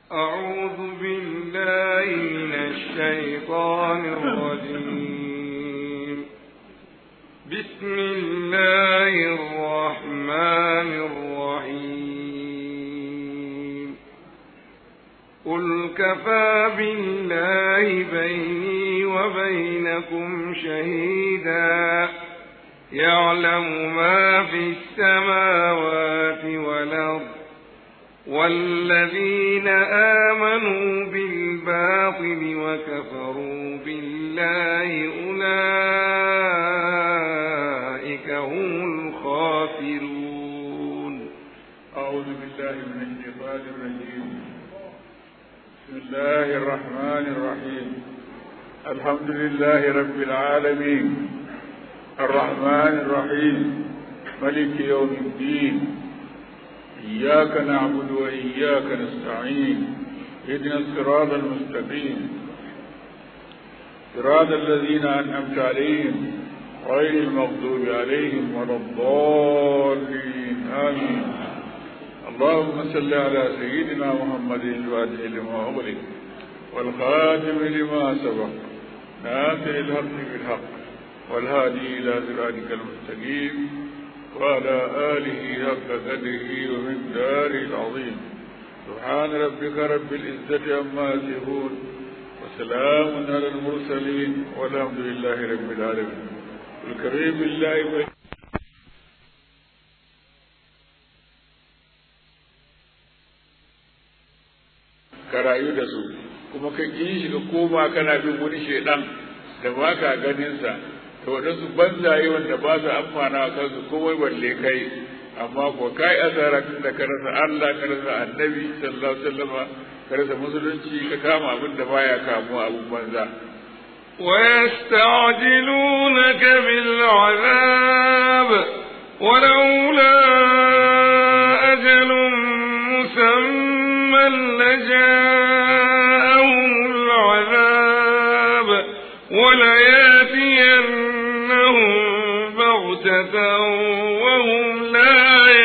أعوذ بالله من الشيطان الرجيم بسم الله الرحمن الرحيم قل كفى بالله بيني وبينكم شهيدا يعلم ما في السماوات والأرض والذين آمنوا بالباطل وكفروا بالله أولئك هم الخاسرون أعوذ بالله من الشيطان الرجيم بسم الله الرحمن الرحيم الحمد لله رب العالمين الرحمن الرحيم ملك يوم الدين إياك نعبد وإياك نستعين اهدنا الصراط المستقيم صراط الذين أنعمت عليهم غير المغضوب عليهم ولا الضالين آمين اللهم صل على سيدنا محمد الفاتح لما أغلق والخاتم لما سبق ناصر الحق بالحق والهادي إلى صراطك المستقيم وعلى آله حق قدره ومقداره العظيم سبحان ربك رب العزة عما يصفون وسلام على المرسلين والحمد لله رب العالمين الكريم بالله ka rayu da su kuma ka ƙi shi ka koma kana bin wani shaidan da ba ka ganinsa to waɗansu banzaye wanda ba su amfana kansu komai balle kai amma ko kai asara tun da ka rasa Allah ka rasa annabi sallallahu alaihi wasallam ka rasa musulunci ka kama abin da baya kamuwa abin banza ويستعجلونك بالعذاب ولولا أجل مسمى لجاءهم العذاب ولياتينهم بغتة وهم لا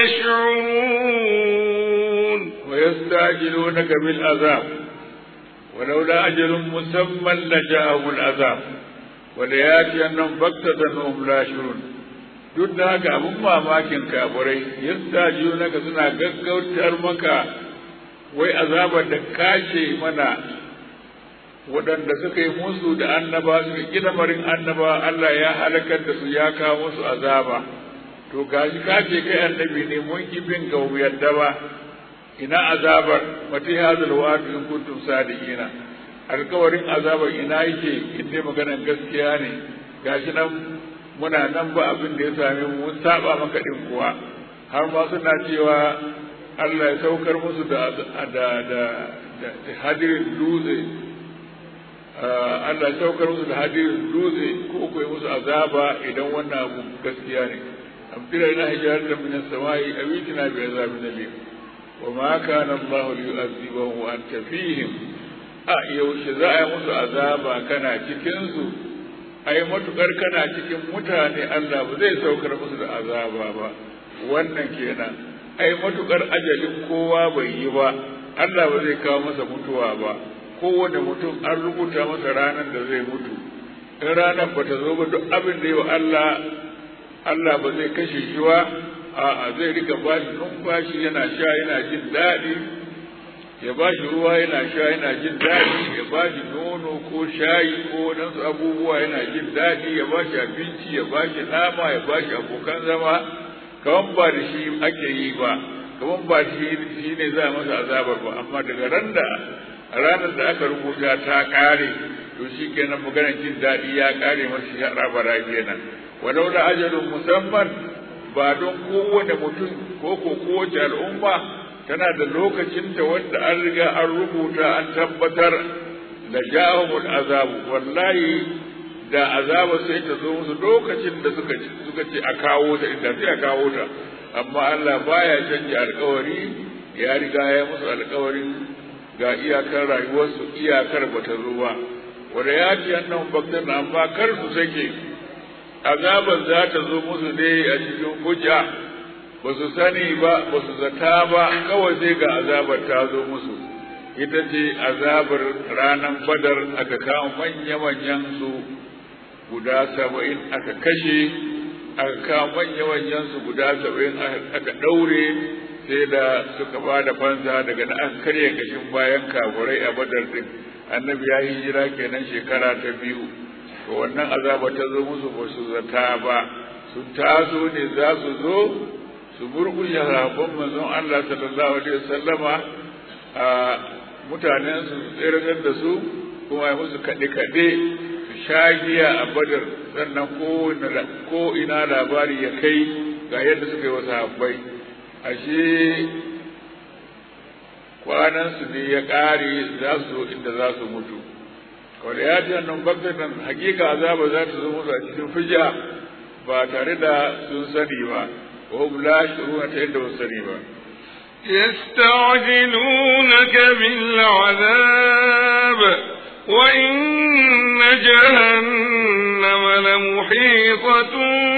يشعرون ويستعجلونك بالعذاب ولولا أجل مسمى لجاءهم العذاب ولياتينهم بغتة وهم لا يشعرون duk da haka abin mamakin kaburai yadda junaka suna gaggautar maka wai azabar da kashe mana waɗanda suka yi musu da annaba suka gina marin annaba Allah ya halakar da su ya kawo musu azaba to gashi ka ce kai annabi ne mun ki bin ga yadda ba ina azabar mati hazal wa'd in kuntum sadiqina alkawarin azabar ina yake in dai maganar gaskiya ne gashi nan muna nan ba abin da ya same mu mun saba maka din kuwa har ma suna cewa Allah ya saukar musu da da da hadirin dutse Allah ya saukar musu da hadirin dutse ko ko musu azaba idan wannan abu gaskiya ne amtira ina hijaratan min as-sama'i awitina bi azabin alim wa ma kana Allah liyu'adhibahum wa anta fihim a yaushe za a yi musu azaba kana cikin su ai matukar kana cikin mutane Allah ba zai saukar musu da azaba ba wannan kenan ai matukar ajalin kowa bai yi ba Allah ba zai kawo masa mutuwa ba kowane mutum an rubuta masa ranar da zai mutu in ranar ba ta zo ba duk abin da yi wa Allah Allah ba zai kashe shi ba a'a zai rika ba shi numfashi yana sha yana jin daɗi ya ba shi ruwa yana sha yana jin daɗi ya ba shi nono ko shayi ko waɗansu abubuwa yana jin daɗi ya ba shi abinci ya ba shi nama ya ba shi abokan zama kaman ba da shi ake yi ba kaman ba shi shi ne za a masa azabar ba amma daga ran da ranar da aka rubuta ta ƙare to shi kenan maganar jin daɗi ya ƙare masa shi rabara kenan walau da ajalin musamman ba don kowane mutum ko ko kowace al'umma tana da lokacin da wanda an riga an rubuta an tabbatar da ja'ahumul azabu wallahi da azaba sai ta zo musu lokacin da suka suka ce a kawo ta inda sai a kawo ta amma Allah baya canja alkawari ya riga ya musu alkawarin ga iyakar rayuwarsu iyakar bata zo ba wanda ya ce annan baktan amma kar su sake azaban za ta zo musu ne a cikin hujja ba su sani ba ba su zata ba kawai sai ga azabar ta zo musu ita ce azabar ranar badar aka kawo manya-manyan su guda saba'in aka kashe aka kawo manya-manyan su guda saba'in aka ɗaure sai da suka ba da fansa daga na an karya kashin bayan kafurai a badar din annabi ya hijira kenan shekara ta biyu to wannan azaba ta zo musu ba su zata ba sun taso ne za su zo su murkushe sahabban manzon Allah sallallahu alaihi wasallama a mutanen su tsirrar da su kuma ya musu kaɗe-kaɗe su sha giya a badar sannan ko ina labari ya kai ga yadda suka yi wa sahabbai ashe kwanansu ne ya ƙare za su inda za su mutu kawai ya ce nan baktatan hakika azaba za ta zo musu a cikin fija ba tare da sun sani ba wa hum la yashuruna ta yadda ba sani ba يستعجلونك بالعذاب وإن جهنم لمحيطة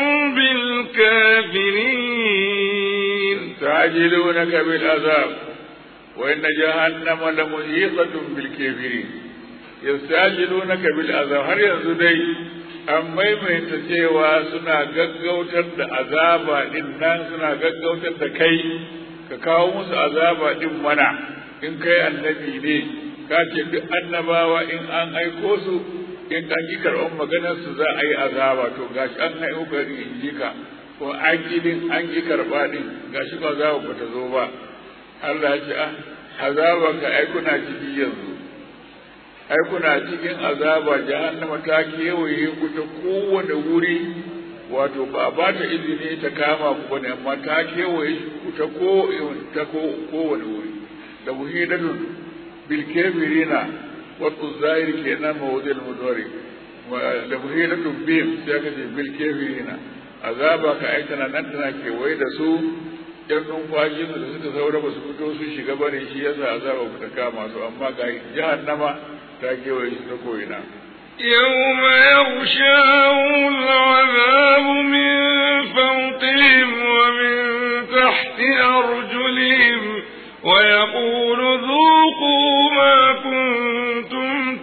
بالكافرين يستعجلونك بالعذاب وإن جهنم لمحيطة بالكافرين يستعجلونك بالعذاب هل ينزدي an maimaita cewa suna gaggautar da azaba din nan suna gaggautar da kai ka kawo musu azaba din mana in kai annabi ne ka ce duk annabawa in an aiko su in an yi karɓar maganar su za a yi azaba to gashi an haihu gari in ji ka ko an yi din an yi karɓa din gashi ba za ba ta zo ba Allah ya ce ah azaba ka ai kuna ciki yanzu ai kuna cikin azaba jahannama ta kewaye ku ta kowane wuri wato ba ba ta izini ta kama ku bane amma ta kewaye ku ta ko ta ko kowane wuri da muhidatun bil kafirina wa tuzair kenan mawdil mudari da muhidatun bim sai ka ce bil kafirina azaba ka ai tana nan tana kewaye da su yan numfashin da suka saura ba su fito su shiga bane shi yasa azaba ku ta kama su amma ga jahannama ta kewaye shi ta ko'ina. يوم يغشاهم العذاب من فوقهم ومن تحت أرجلهم ويقول ذوقوا ما كنتم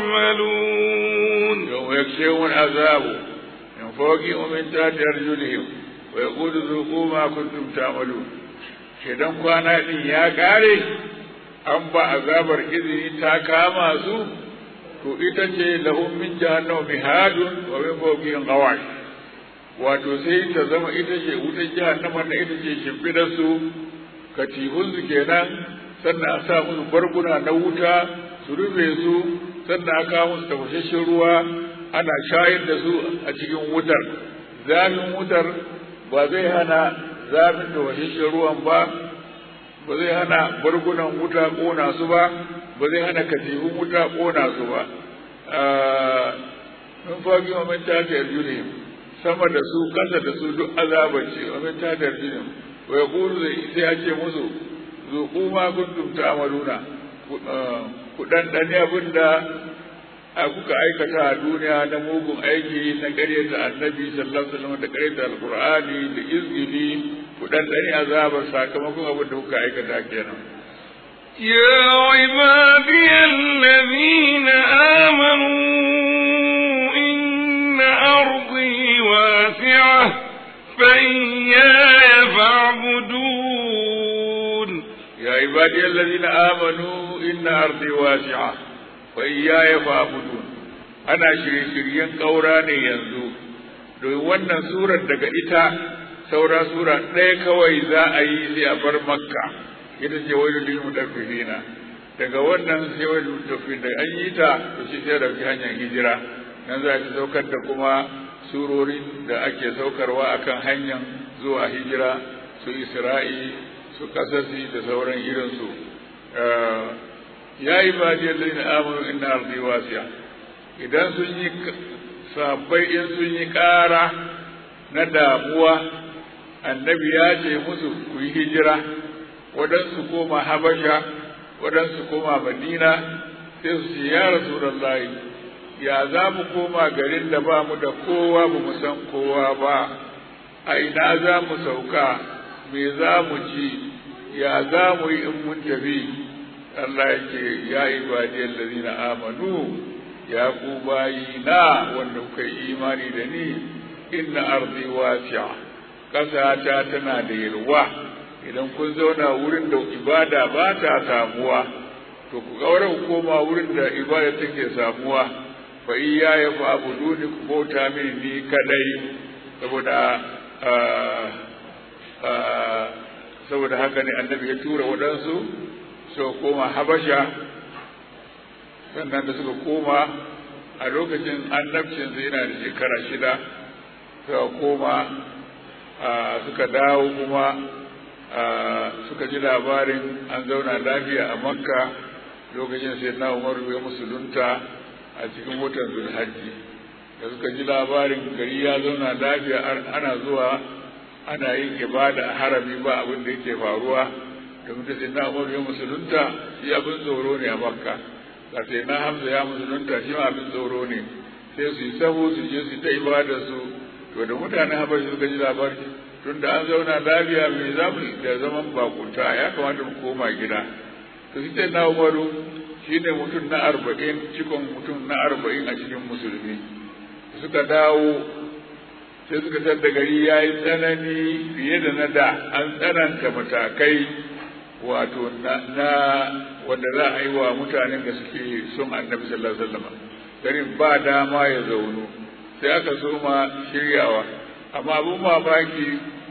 تعملون يوم يكشفهم العذاب من فوقهم ومن تحت أرجلهم ويقول ذوقوا ما كنتم تعملون shedan kwana din ya kare an ba azabar izini ta kama su to ita ce lahum min jahannam mihadun wa min fawqihim ghawash wato sai ta zama ita ce wutar jahannama na ita ce shimfidar su katihun su kenan sannan a sa musu barguna na wuta su rufe su sannan a kawo musu tafashashen ruwa ana shayar da su a cikin wutar zafin wutar ba zai hana zafin tafashashen ruwan ba ba zai hana bargunan wuta ƙona su ba ba zai hana katifin wuta ƙona su ba min fagi wa min tata yarjulim sama da su kasa da su duk azabar ce wa min tata yarjulim wa yaqulu sai ya ce musu zuqu ma kuntum ta'maluna ku dan dane abin da kuka aikata a duniya na mugun aiki na ƙaryata annabi sallallahu alaihi wasallam da ƙaryata alqur'ani da izgili ku dan dane azabar sakamakon abin da kuka aikata kenan يا عبادي الذين آمنوا إن أرضي واسعة فإياي فاعبدون يا عبادي الذين آمنوا إن أرضي واسعة وإياي فاعبدون أنا شري شريان قوراني ينزو don wannan surar daga ita saura sura ɗaya kawai za a yi sai a bar makka ita ce wai lil mutaffifina daga wannan sai wai mutaffifin da an yi ta to shi sai dauki hanyar hijira nan za ki saukar da kuma surorin da ake saukarwa akan hanyar zuwa hijira su isra'i su kasasi da sauran irin su ya yi ba da yadda na amuru inna ardi wasiya idan sun yi sabbai in sun yi ƙara na damuwa annabi ya ce musu ku yi hijira waɗansu koma habasha waɗansu koma madina sai su ce ya rasulallahi ya za mu koma garin da ba mu da kowa ba mu san kowa ba a ina za mu sauka me za mu ci ya za mu yi in mun tafi Allah yake ya ibadiyal ladina amanu ya ku bayina wanda kuka yi imani da ni inna ardi wasi'a ƙasata tana da yalwa idan kun zauna wurin da ibada ba ta samuwa to ku gaura ku koma wurin da ibada take samuwa fa iya ya fa abuduni ku bauta min ni kadai saboda saboda haka ne annabi ya tura waɗansu suka koma habasha sannan da suka koma a lokacin annabcinsa yana da shekara shida suka koma suka dawo kuma suka ji labarin an zauna lafiya a makka lokacin sai na umaru ya musulunta a cikin watan zulhajji da suka ji labarin gari ya zauna lafiya ana zuwa ana yin ibada a harami ba abin da yake faruwa da mutum sai na umaru ya musulunta shi abin tsoro ne a makka da sai na hamza ya musulunta shi ma abin tsoro ne sai su yi sahu su je su ta ibada su to da mutanen habashi suka ji labari tun da an zauna lafiya mai zamu da zaman bakunta ya kamata mu koma gida to shi ce na umaru shi ne mutum na arba'in cikon mutum na arba'in a cikin musulmi suka dawo sai suka tar da gari ya yi tsanani fiye da na da an tsananta matakai wato na wanda za a yi wa mutanen da suke son annabi sallallahu alaihi wasallam garin ba dama ya zaunu sai aka soma shiryawa amma abin mamaki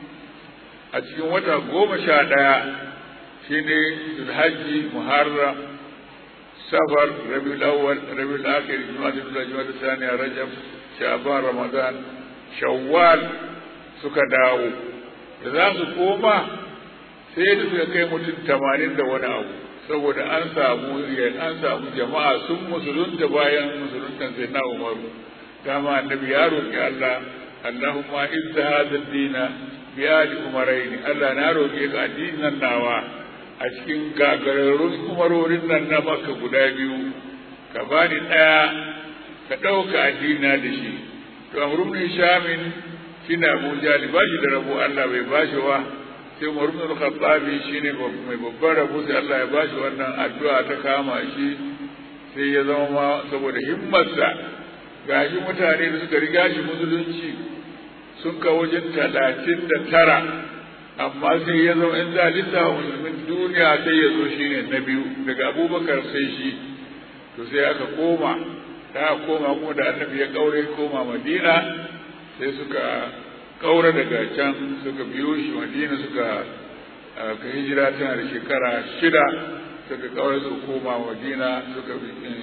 a cikin wata goma sha ɗaya shi ne zulhajji muharram safar rabiul awwal rabiul akhir juma'a da juma'a saniya rajab sha'ban ramadan shawwal suka dawo da za su koma sai da suka kai mutum tamanin da wani abu saboda an samu an samu jama'a sun musulunta bayan musuluntan sai na umaru dama annabi ya roƙi Allah Allahumma izza hadha ad-dina bi ali umaraini Allah na roƙe ka addinin nawa a cikin gagararrun umarorin nan na maka guda biyu ka bani ɗaya ka ɗauka addina da shi to amru ibn shamin shine Abu Jali ba shi da rabo Allah bai bashi wa sai Umar ibn al-Khattab shine mai babban rabo sai Allah ya bashi wannan addu'a ta kama shi sai ya zama ma saboda himmarsa gashi mutane da suka riga shi musulunci sun ka wajen talatin da tara amma sai ya zama in za lissafa musulmin duniya sai ya zo shi ne na biyu daga abubakar sai shi to sai aka koma da aka koma kuma da annabi ya kaure koma madina sai suka kaura daga can suka biyo shi madina suka ka hijira tana da shekara shida suka kaura suka koma madina suka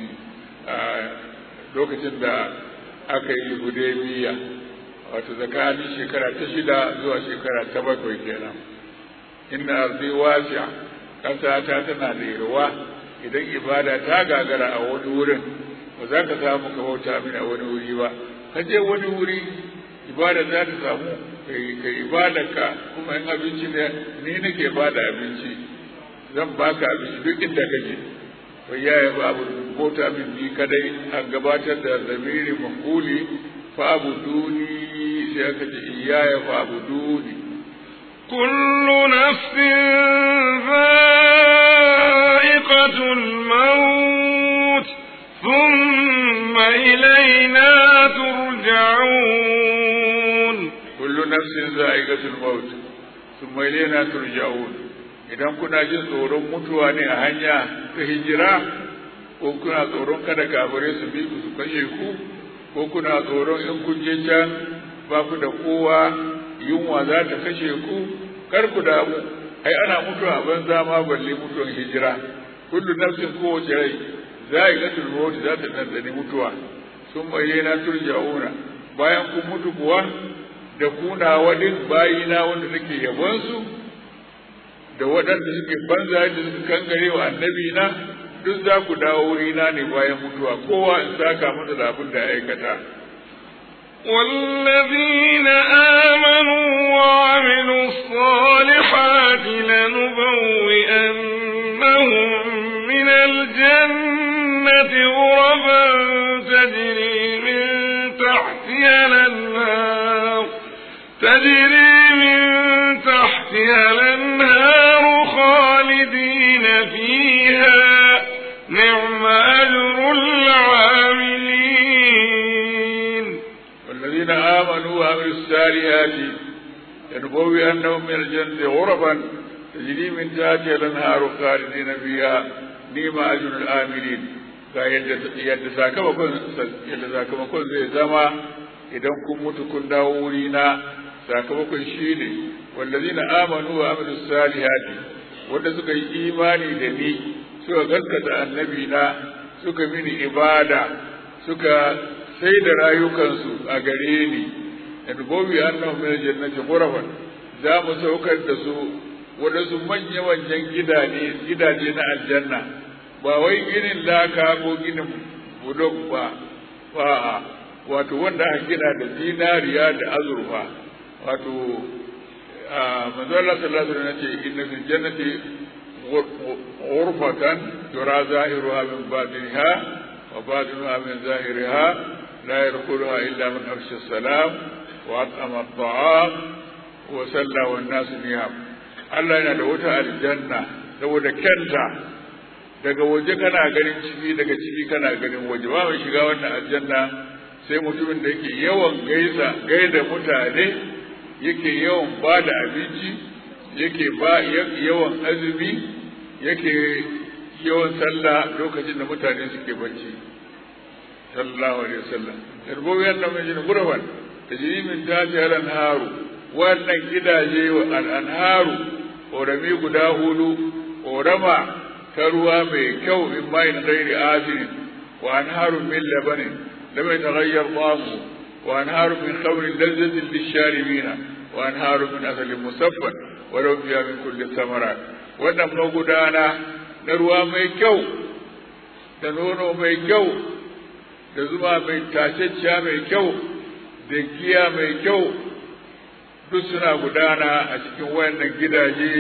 lokacin da aka yi hudaybiya wato tsakanin shekara ta shida zuwa shekara ta bakwai kenan inna arzi wasi'a ƙasa ta tana da yarwa idan ibada ta gagara a wani wurin ba za ka samu ka bauta min a wani wuri ba ka je wani wuri ibada za ta samu kai ibada ka kuma in abinci ne ni nake bada abinci zan baka abinci duk inda kake wai yaya babu bauta min ni kadai an gabatar da zamiri makuli fa abuduni sai aka ce iyaya fa abuduni kullu nafsin dha'iqatul maut thumma ilayna turja'un kullu nafsin dha'iqatul maut thumma ilayna turja'un idan kuna jin tsoron mutuwa ne a hanya ta hijira ko kuna tsoron kada kafirai su bi ku su kashe ku ko kuna tsoron in kun je can ba ku da kowa yunwa za ta kashe ku kar ku damu ai ana mutuwa a banza ma balle mutuwan hijira kullu nafsin kowace rai za a ga tulmoti za ta ɗanɗani mutuwa sun bayyana turja'una bayan kun mutu kuwa da kuna wadin bayina wanda nake yabonsu da waɗanda suke banza da suka kangare wa annabi na duk za ku dawo wurina ne bayan mutuwa kowa in saka masa da abin da aikata والذين آمنوا وعملوا الصالحات لنبوئنهم من الجنة غرفا تجري من تحتها الأنهار تجري من تحتها الأنهار خالدين فيها الصالحات لنبوئنهم من الجنة غرفا تجري من تحتها الأنهار خالدين فيها نعم أجر الآملين ga yadda sakamakon yadda sakamakon zai zama idan kun mutu kun dawo wuri na sakamakon shi ne wallazina amanu wa amilu salihati wanda suka yi imani da ni suka gaskata annabi na suka mini ibada suka sai da rayukansu a gare ni yadbobi annahu min jannati ghurafan za mu saukar da su wadansu manya manyan gidaje gidaje na aljanna ba wai ginin laka ko ginin budok ba ba wato wanda aka gina da zinariya da azurfa wato manzo Allah sallallahu alaihi wasallam ce inna fil jannati غرفة ترى ظاهرها من باطنها وباطنها من ظاهرها لا يدخلها إلا من أفشى السلام وأطعم الطعام وسلى والناس نيام Allah yana da wata aljanna saboda kyanta daga waje kana ganin ciki daga ciki kana ganin waje ba mai shiga wannan aljanna sai mutumin da yake yawan gaisa gaida mutane yake yawan ba da abinci yake ba yawan azumi yake yawan sallah lokacin da mutane suke bacci sallallahu alaihi wasallam yarbo yan nan mai gurban tajri min tahti al-anharu wannan gidaje wa al-anharu orami guda hudu orama ta ruwa mai kyau min mai ghairi asiri wa anharu min labanin lam yataghayyar ta'amu wa anharu min khamrin lazzatin lish-sharibina wa anharu min asalin musaffan wa lahum fiha min kulli thamarat wannan magudana na ruwa mai kyau da nono mai kyau da zuma mai tashacciya mai kyau da giya mai kyau duk suna gudana a cikin wayannan gidaje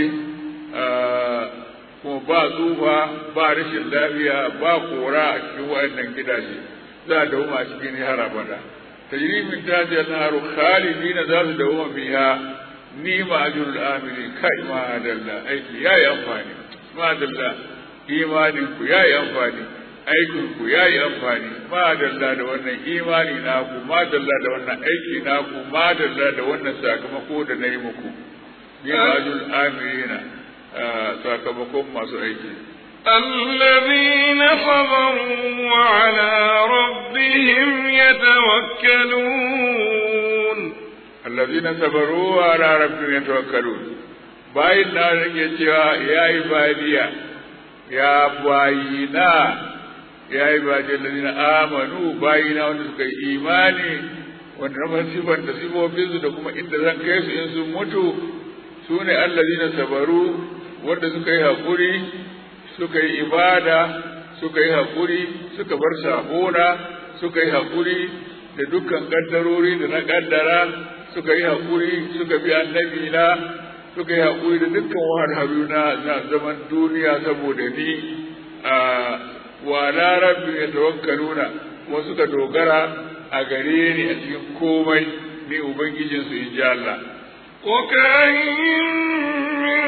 kuma ba tsufa ba rashin lafiya ba kora a cikin wayannan gidaje za a dauma a cikin har abada tajrimin tajiyar naru khalidina za su dauma biya ni ma ajrul amili kai ma dalla aiki yayi amfani ma dalla imanin ku yayi amfani aikin ku yayi amfani ma dalla da wannan imani naku ma dalla da wannan aiki naku ma dalla da wannan sakamako da nayi muku ni ma ajrul amilina sakamakon masu aiki الذين صبروا وعلى ربهم يتوكلون الذين صبروا على ربهم يتوكلون bayin na rage cewa ya yi badiya ya bayina ya yi badiya lalina amanu bayina wanda suka yi imani wanda na sifan da sifofinsu da kuma inda zan kai su in sun mutu su ne allazina sabaru wanda suka yi haƙuri suka yi ibada suka yi haƙuri suka bar sabona suka yi haƙuri da dukkan ƙaddarori da na ƙaddara suka yi haƙuri suka bi annabi na suka yi haƙuri da dukkan wahalhalu na na zaman duniya saboda ni a wa la rabbi ya tawakkaluna kuma suka dogara a gare ni a cikin komai ni ubangijinsu in ji Allah وكأين من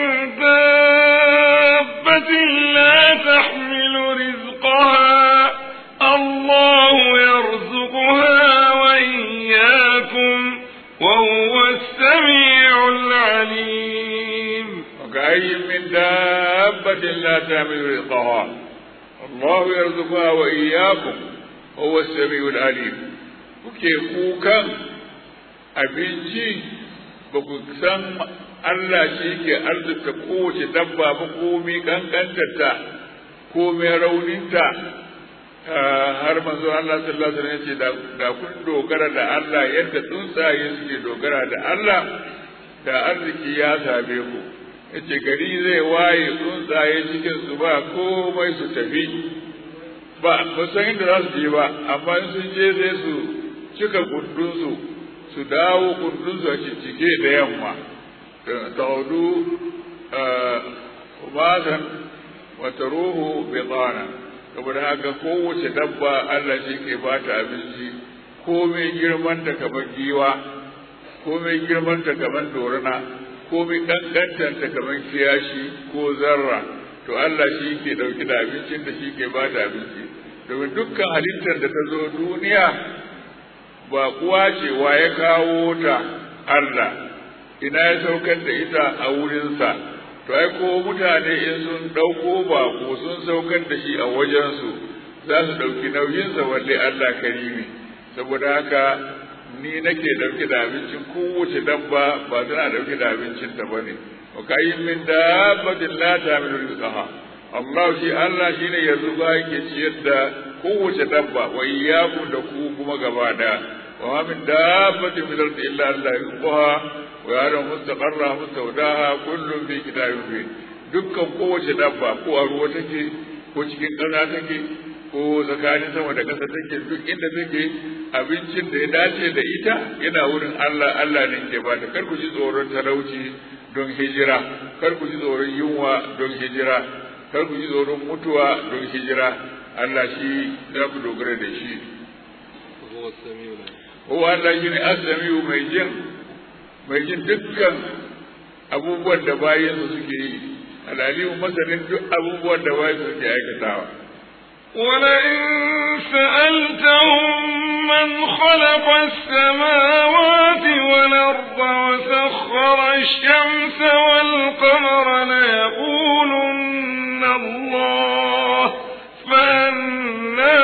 دابة لا تحمل رزقها الله يرزقها وإياكم وهو السميع العليم وكأي من دابة لا تحمل رزقها الله يرزقها وإياكم وهو السميع العليم kuke kukan abinci ba ku san Allah shi ke arzuta kowace dabba ba komi kankantarta komi rauninta har manzo Allah sallallahu alaihi wasallam ya ce da kun dogara da Allah yadda tsuntsaye suke dogara da Allah da arziki ya same ku yace gari zai waye tsuntsaye cikin su ba komai su tafi ba ba san inda za su je ba amma in sun je sai su cika gundunsu su dawo gundunsu a cike da yamma taudu umasan wata ruhu bitana saboda haka kowace dabba Allah shi ke ba ta abinci komai girman ta kamar giwa komai girman ta kamar dorina komai kankantar ta kamar kiyashi ko zarra to Allah shi ke dauki da abincin da shi ke ba ta abinci domin dukkan halittar da ta zo duniya ba kuwa ce wa ya kawo ta Allah ina ya saukar da ita a wurinsa to ai ko mutane in sun ɗauko bako sun saukar da shi a wajensu za su ɗauki nauyinsa walle Allah karimi saboda haka ni nake ɗauke da abincin kowace dabba ba tana ɗauke da abincinta ba ne wa kayin min dabbatin la ta'milu rizqaha Allah shi Allah shine yanzu ba yake ciyar da kowace dabba wa iyyakum da ku kuma gaba da wa ma min dabbatin fil ardi illa Allah rizqaha wa ya'lamu mustaqarraha mustawdaha kullun fi kitabin mubin dukkan kowace dabba ko a ruwa take ko cikin ƙasa take ko tsakanin sama da ƙasa take duk inda take abincin da ya dace da ita yana wurin Allah Allah ne ke ba ta kar ku ji tsoron talauci don hijira kar ku ji tsoron yunwa don hijira kar ku ji tsoron mutuwa don hijira Allah shi za ku dogara da shi Huwa Allah shi ne asamiyu mai jin mai jin dukkan abubuwan da bayansu suke yi alalimu masanin duk abubuwan da bayansu suke aikatawa ولئن سألتهم من خلق السماوات والأرض وسخر الشمس والقمر ليقولن الله فأنا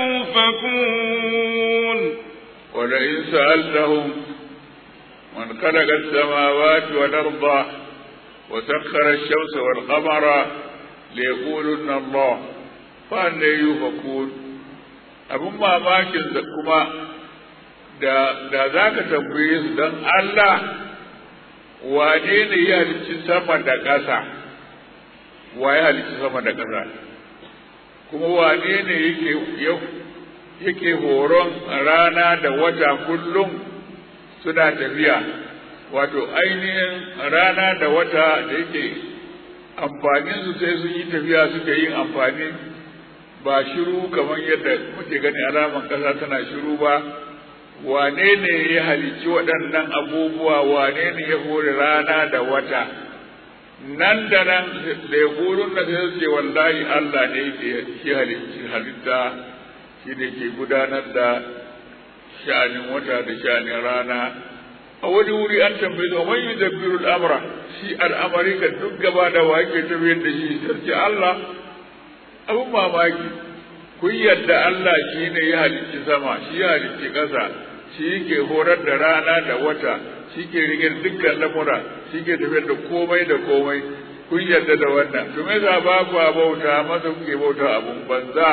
يؤفكون ولئن سألتهم من خلق السماوات والأرض وسخر الشمس والقمر ليقولن الله fa'an yi fakun abin mamakin da kuma da za ka tambaye su don Allah wane ne ya halicci sama da ƙasa wa ya halicci sama da ƙasa kuma wane ne yake horon rana da wata kullum suna tafiya wato ainihin rana da wata da yake amfaninsu sai sun yi tafiya suka yin amfani ba shiru kamar yadda muke gani alaman ƙasa tana shiru ba wane ne ya halicci waɗannan abubuwa wane ne ya hore rana da wata nan da nan da ya horon da sai ce wallahi Allah ne yake shi halicci halitta shi ne ke gudanar da sha'anin wata da sha'anin rana a wani wuri an tambaye da man yudabbiru al'amra shi al'amari ka duk gaba da wake tafiyar da shi sai Allah abin mamaki kun yadda Allah shi ne ya halicci sama shi ya halicci ƙasa shi ke horar da rana da wata shi ke rigar dukkan lamura shi ke tafiyar da komai da komai kun yadda da wannan to me za ba ku bauta masa kuke bauta abun banza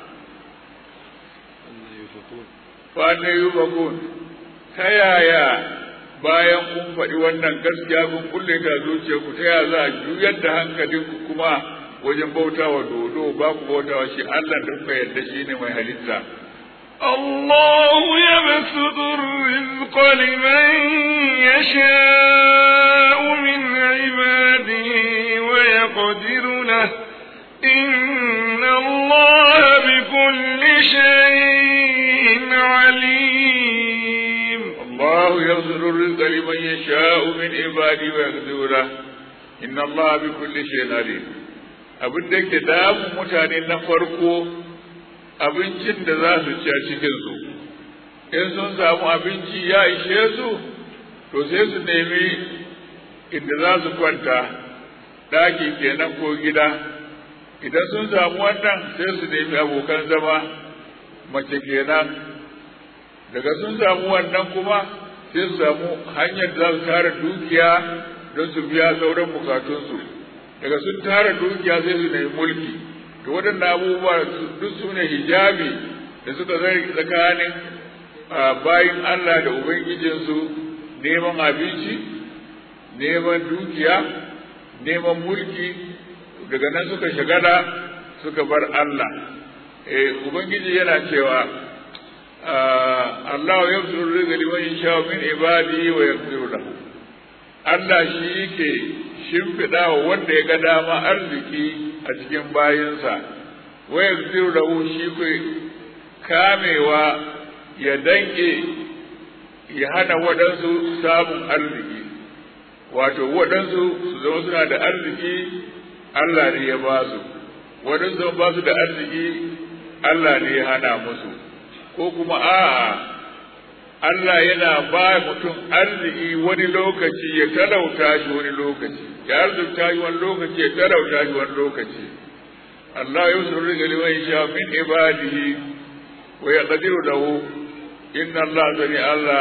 fa ne yufakun ta yaya bayan kun faɗi wannan gaskiya kun kulle ta zuciyarku ta yaya za a juyar da hankalinku kuma wajen bautawa dodo ba ku bautawa shi Allah da kuka yarda shi ne mai halitta. الله يبسط الرزق لمن يشاء من عباده ويقدر له إن الله بكل شيء عليم الله يبسط الرزق لمن يشاء من عباده ويقدر له إن الله بكل شيء عليم abin da ke damun mutane na farko abincin da za su ci a cikinsu in sun samu abinci ya ishe su to sai su nemi inda za su kwanta ɗaki kenan ko gida idan sun samu wannan sai su nemi abokan zama mace kenan daga sun samu wannan kuma sai su samu hanyar da za su tara dukiya don su biya sauran bukatunsu daga sun tara dukiya sai su nemi mulki to waɗannan abubuwa duk su ne hijabi da suka zai tsakanin bayin Allah da Ubangijinsu neman abinci neman dukiya neman mulki daga nan suka shagala suka bar Allah Ubangiji yana cewa Allah ya fi rizqa liman yasha min ibadihi wa yaghfiru lahu Allah shi yake shimfiɗa wa wanda ya ga dama arziki a cikin bayinsa wa yaghfiru lahu shi ke kamewa ya danke ya hana waɗansu samun arziki wato waɗansu su zama suna da arziki Allah ne ya ba su waɗansu ba su da arziki Allah ne ya hana musu ko kuma a'a Allah yana ba mutum arziki wani lokaci ya talauta shi wani lokaci ya arzuta shi wani lokaci ya talauta shi wani lokaci Allah ya usul rizqa liman sha min ibadihi wa yaqdiru lahu inna Allah sani Allah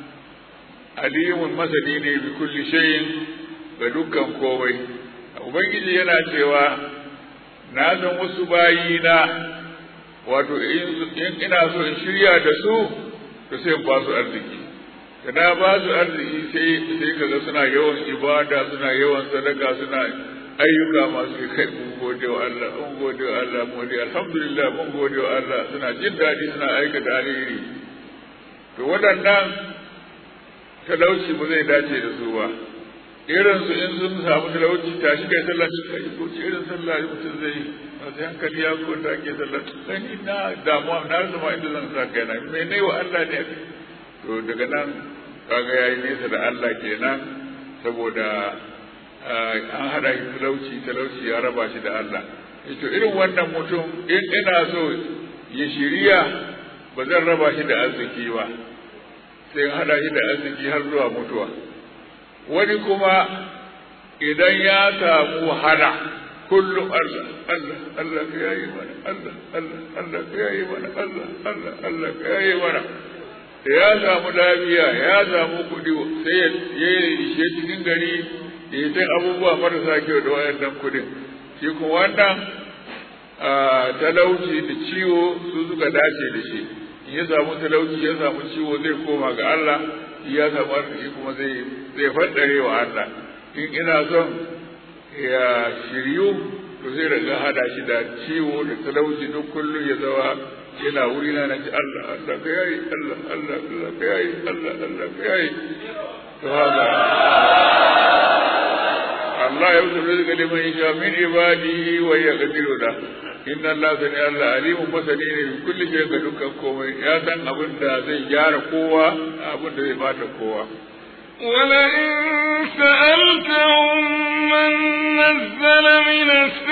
alimun masani ne bi kulli shay'in ga dukkan komai ubangiji yana cewa na san wasu bayina wato in ina so in shirya da su to sai in ba su arziki da na ba su arziki sai sai kaga suna yawan ibada suna yawan sadaka suna ayyuka masu kai mun gode wa Allah mun gode wa Allah mun gode alhamdulillah mun gode wa Allah suna jin daɗi suna aikata alheri to waɗannan talauci ba zai dace da su ba irin su in sun samu talauci tashi kai sallah su kai ko irin sallah mutum zai yi masu hankali ya ko ta ke sallah kai ni na damuwa na rasa ma inda zan sa kai na me ne wa Allah ne to daga nan kaga yayi nesa da Allah kenan saboda an hada shi talauci talauci ya raba shi da Allah to irin wannan mutum in ina so ya shiriya ba zan raba shi da arziki ba sai hada shi da arziki har zuwa mutuwa wani kuma idan ya samu wahala kullum Allah Allah Allah ka yayi mana Allah Allah Allah ka yayi mana Allah Allah Allah ka yayi mana da ya samu lafiya ya samu kuɗi sai ya ishe cikin gari ya yi abubuwa marasa kyau da wayannan kuɗin shi kuma wannan talauci da ciwo su suka dace da shi in ya samu talauci ya samu ciwo zai koma ga Allah ya samu arziki kuma zai zai faddare wa Allah in ina son ya shiryu to zai riga hada shi da ciwo da talauci duk kullum ya zawa yana wuri na naji Allah Allah ka yayi Allah Allah Allah ka yayi Allah Allah ka yayi to haka Allah ya wuce rizqa liman yasha min ibadihi wa yaqdiru da inna Allah sani Allah alimun masani ne kulli shay ga dukkan komai ya san abin da zai gyara kowa abin da zai bata kowa ولئن سألتهم من نزل من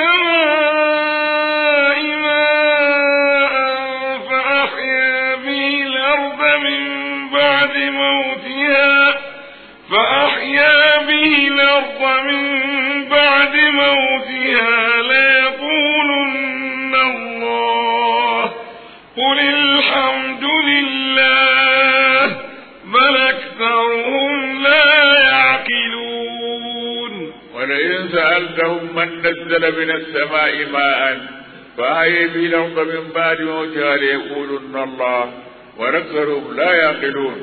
السماء ماء فأحيا به الأرض من بعد موتها فأحيا به الأرض من بعد موتها ليقولن الله قل الحمد لله بل أكثرهم لا يعقلون ولئن سألتهم من نزل من السماء ماء فأحيي به الأرض من بعد موتها ليقولن الله وأكثرهم لا يعقلون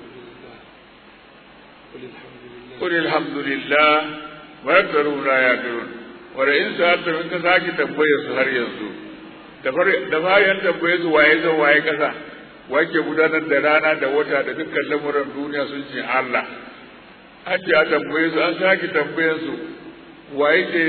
قل الحمد لله وأكثرهم لا يعقلون ولئن سألتهم إن كساكي تنبيه سهر ينسو da bayan tambaye su waye zan waye kasa wake gudanar da rana da wata da dukkan lamuran duniya sun ce Allah an ce a tambaye su an sake tambayen su waye ke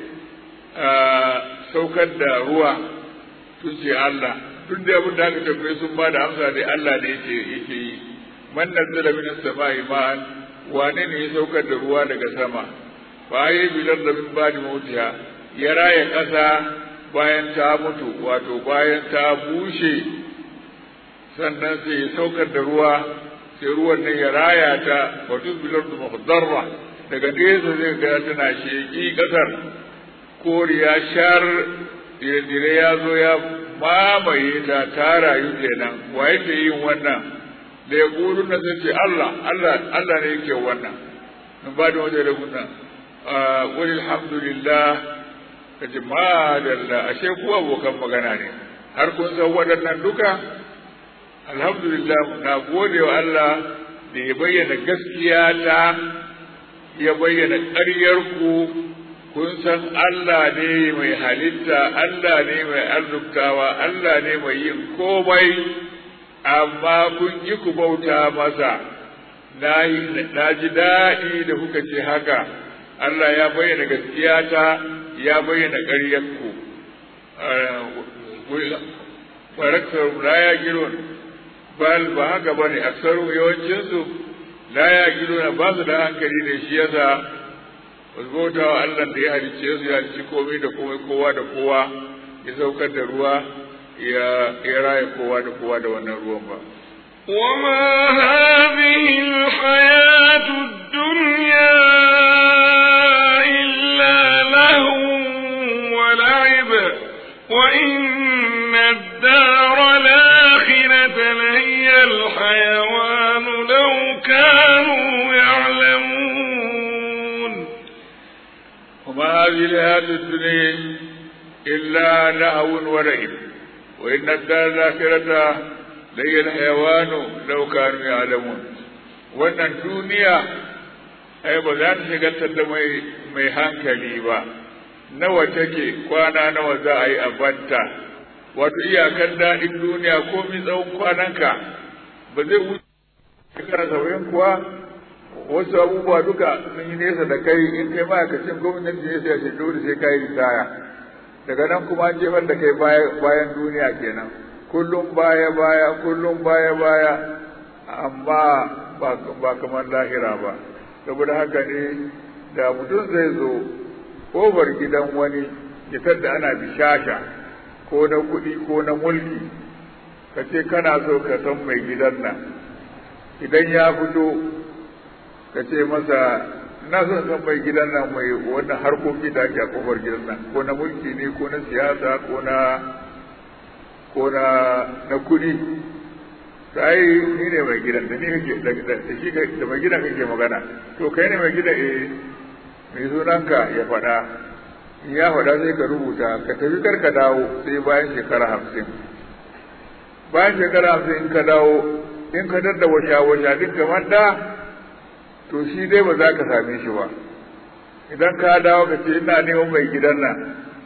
saukar da ruwa sun ce Allah duk da abin da aka tambaye sun ba da amsa dai Allah ne yake yake yi man nazzala min as-sama'i ma'an wane ne ya saukar da ruwa daga sama fa yi bilar da min ba'di mautiha ya raya kasa bayan ta mutu wato bayan ta bushe sannan sai ya saukar da ruwa sai ruwan nan ya raya ta wato bilar da muhdarra daga nesa zai ga tana sheki kasar koriya shar dire ya zo ya mamaye ta ta rayu kenan wa yake yin wannan da ya kuru na sai ce Allah Allah Allah ne yake wannan in ba da wajen da kuna wani alhamdulillah ka ce madalla ashe ku abokan magana ne har kun san waɗannan duka alhamdulillah na gode wa Allah da ya bayyana gaskiya ta ya bayyana ƙaryar ku kun san Allah ne mai halitta Allah ne mai arzuktawa Allah ne mai yin komai amma kun ki ku bauta masa na ji daɗi da kuka ce haka Allah ya bayyana gaskiya ta ya bayyana ƙaryarku faraktar la ya giron bal ba haka ba ne aksaru yawancinsu la ya giron ba su da hankali ne shi yasa wasu bauta wa Allah da ya halicce su ya halicci komai da komai kowa da kowa ya saukar da ruwa ya raya kowa da kowa da wannan ruwan ba وما هذه الحياة الدنيا إلا لهو ولعب وإن الدار الآخرة لهي الحيوان لو كانوا يعلمون وما هذه الحياة الدنيا إلا لهو ولعب وإن الدار الآخرة لهي الحيوان لو كانوا يعلمون wannan duniya ai ba za ta shigantar da mai mai hankali ba nawa take kwana nawa za a yi a banta wato iyakar daɗin duniya ko mi tsawon kwananka ba zai wuce shekara saba'in kuwa wasu abubuwa duka sun yi nesa da kai in kai ma'aikacin gwamnati ne sai a ce dole sai ka yi ritaya daga nan kuma an jefar da kai bayan duniya kenan kullum baya baya kullum baya baya amma ba kamar lahira ba saboda haka ne da mutum zai zo kofar gidan wani ya da ana bishasha ko na kuɗi ko na mulki ka ce kana so ka san mai gidan nan idan ya fito ka ce masa na son san mai gidan nan mai wannan harkoki da ake a kofar gidan nan ko na mulki ne ko na siyasa ko na ko na na kuɗi sai ni ne mai gidan da ni kake da shi da mai gidan kake magana to kai ne mai gidan eh mai sunanka ya faɗa in ya faɗa sai ka rubuta ka tafi kar ka dawo sai bayan shekara hamsin bayan shekara hamsin in ka dawo in ka dadda washa washa duk kamar da to shi dai ba za ka same shi ba idan ka dawo ka ce ina neman mai gidan nan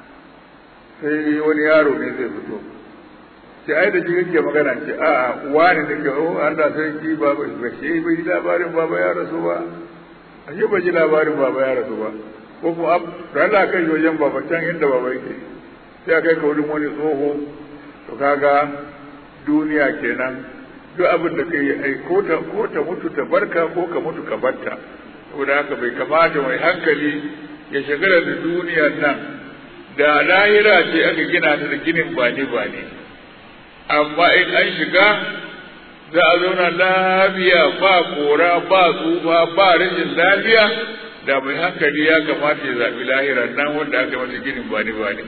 sai wani yaro ne zai fito ce ai da jikin ke magana ce a a wani ne ke oh Allah sai ki ba ba shi bai ji labarin baba ya rasu ba ashe ba ji labarin baba ya rasu ba ko kuma da Allah kai wajen baba can inda baba yake sai a kai ka wurin wani tsoho to kaga duniya kenan duk abin da kai ai ko ta ko ta mutu ta barka ko ka mutu ka barta saboda haka bai kamata mai hankali ya shagala da duniyar nan da lahira ce aka gina ta da ginin bani bani amma in an shiga za a zauna lafiya ba kora ba tsufa ba rashin lafiya da mai hankali ya kamata ya zaɓi lahira nan wanda aka mata ginin bani bani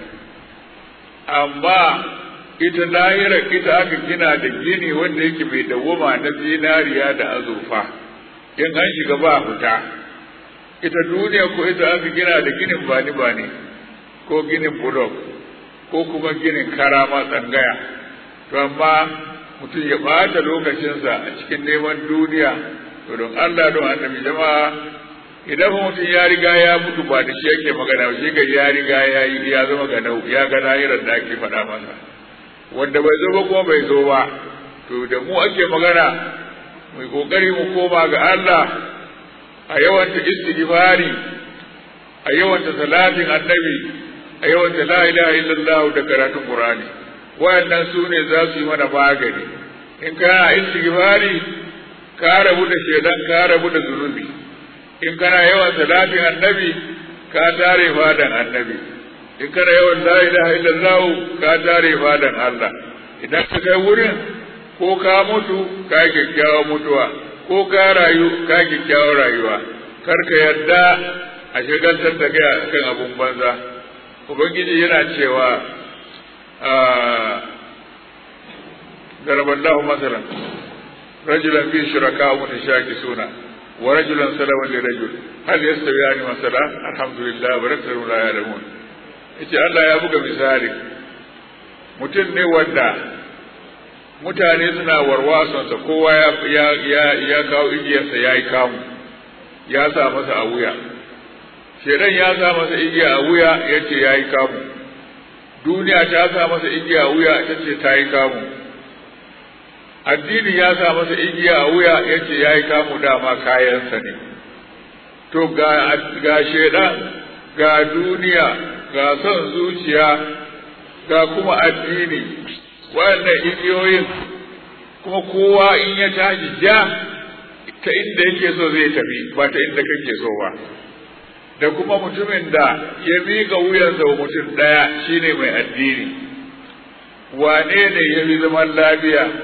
amma ita lahira ita aka gina da gini wanda yake mai dawwama na zinariya da azurfa in an shiga ba fita ita duniya ko ita aka gina da ginin bani bani ko ginin bulok ko kuma ginin karama tsangaya to amma mutum ya ɓata lokacinsa a cikin neman duniya to don Allah don annabi jama'a idan mutum ya riga ya mutu ba da shi yake magana shi ga ya riga ya yi ya zama ga nau ya ga lahirar da ake faɗa masa wanda bai zo ba kuma bai zo ba to da mu ake magana mai kokari mu koma ga Allah a yawanta istighfari a yawanta salatin annabi a yawanta la ilaha illallah da karatun qur'ani wayannan su ne za su yi mana magani in kana istighfari ka rabu da shedan ka rabu da zunubi in kana yawan salatin annabi ka tare fadan annabi in kana yawan la ilaha illallah ka tare fadan Allah idan ka kai wurin ko ka mutu ka kyakkyawa mutuwa ko ka rayu ka kyakkyawa rayuwa kar ka yarda a shagaltar da kai kan abun banza ubangiji yana cewa ضرب الله مثلا رجلا فيه شركاء متشاكسون ورجلا سلما لرجل هل يستويان مثلا الحمد لله ورسل لا يعلمون yace Allah ya buga misali mutum ne wanda mutane suna warwasonsa kowa ya, ya, ya kawo igiyarsa ya yi kamu ya sa masa a wuya shedan ya sa masa igiya a wuya ya ce ya yi kamu duniya ta sa masa igiya a wuya ta ce ta yi kamu addini ya sa masa igiya a wuya ya ce ya yi kamu dama kayansa ne to ga, ga shedan ga duniya ga son zuciya ga kuma addini waɗannan igiyoyin kuma kowa in ya tashi ja ta inda yake so zai tafi ba ta inda kake so ba da kuma mutumin da ya miƙa wuyansa wa mutum ɗaya shine mai addini wane ne ya fi zaman lafiya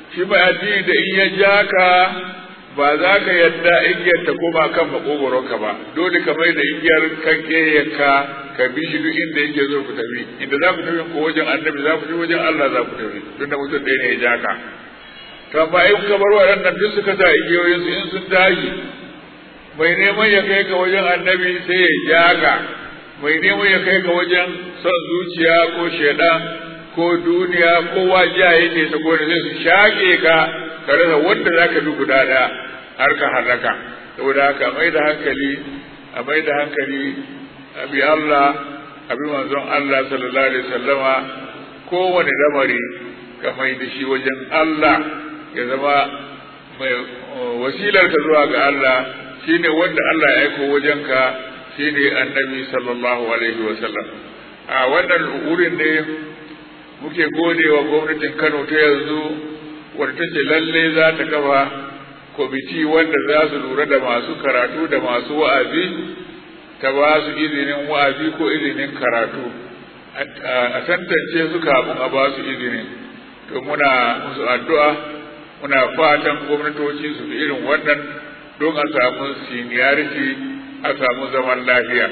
shi mai addini da in ya ja ka ba za ka yadda igiyar ta koma kan makogoronka ba dole ka mai da igiyar kan ka ka bi shi duk inda yake zo ku tafi inda za ku tafi ko wajen annabi za ku tafi wajen Allah za ku tafi tunda mutum ɗaya ne ya ja ka to amma in ka bar waɗannan duk suka sa igiyoyin su in sun tashi mai neman ya kai ka wajen annabi sai ya ja ka mai neman ya kai ka wajen son zuciya ko shaidan ko duniya ko wajiya yake ta gona sai su shaƙe ka ka rasa wanda za ka bi guda ɗaya har ka harraka saboda haka mai da hankali a mai da hankali a bi Allah a bi manzon Allah sallallahu alaihi wasallama kowane lamari ka mai da shi wajen Allah ya zama mai wasilar ka zuwa ga Allah shine wanda Allah ya aiko wajenka shine annabi sallallahu alaihi wasallam a wannan wurin ne muke gode wa gwamnatin Kano ta yanzu wadda ta ce lalle za ta kafa kwamiti wanda za su lura da masu karatu da masu wa'azi ta ba su izinin wa'azi ko izinin karatu a tantance su kafin a ba su izinin to muna musu addu'a muna fatan gwamnatoci su fi irin wannan don a samu seniority a samu zaman lafiya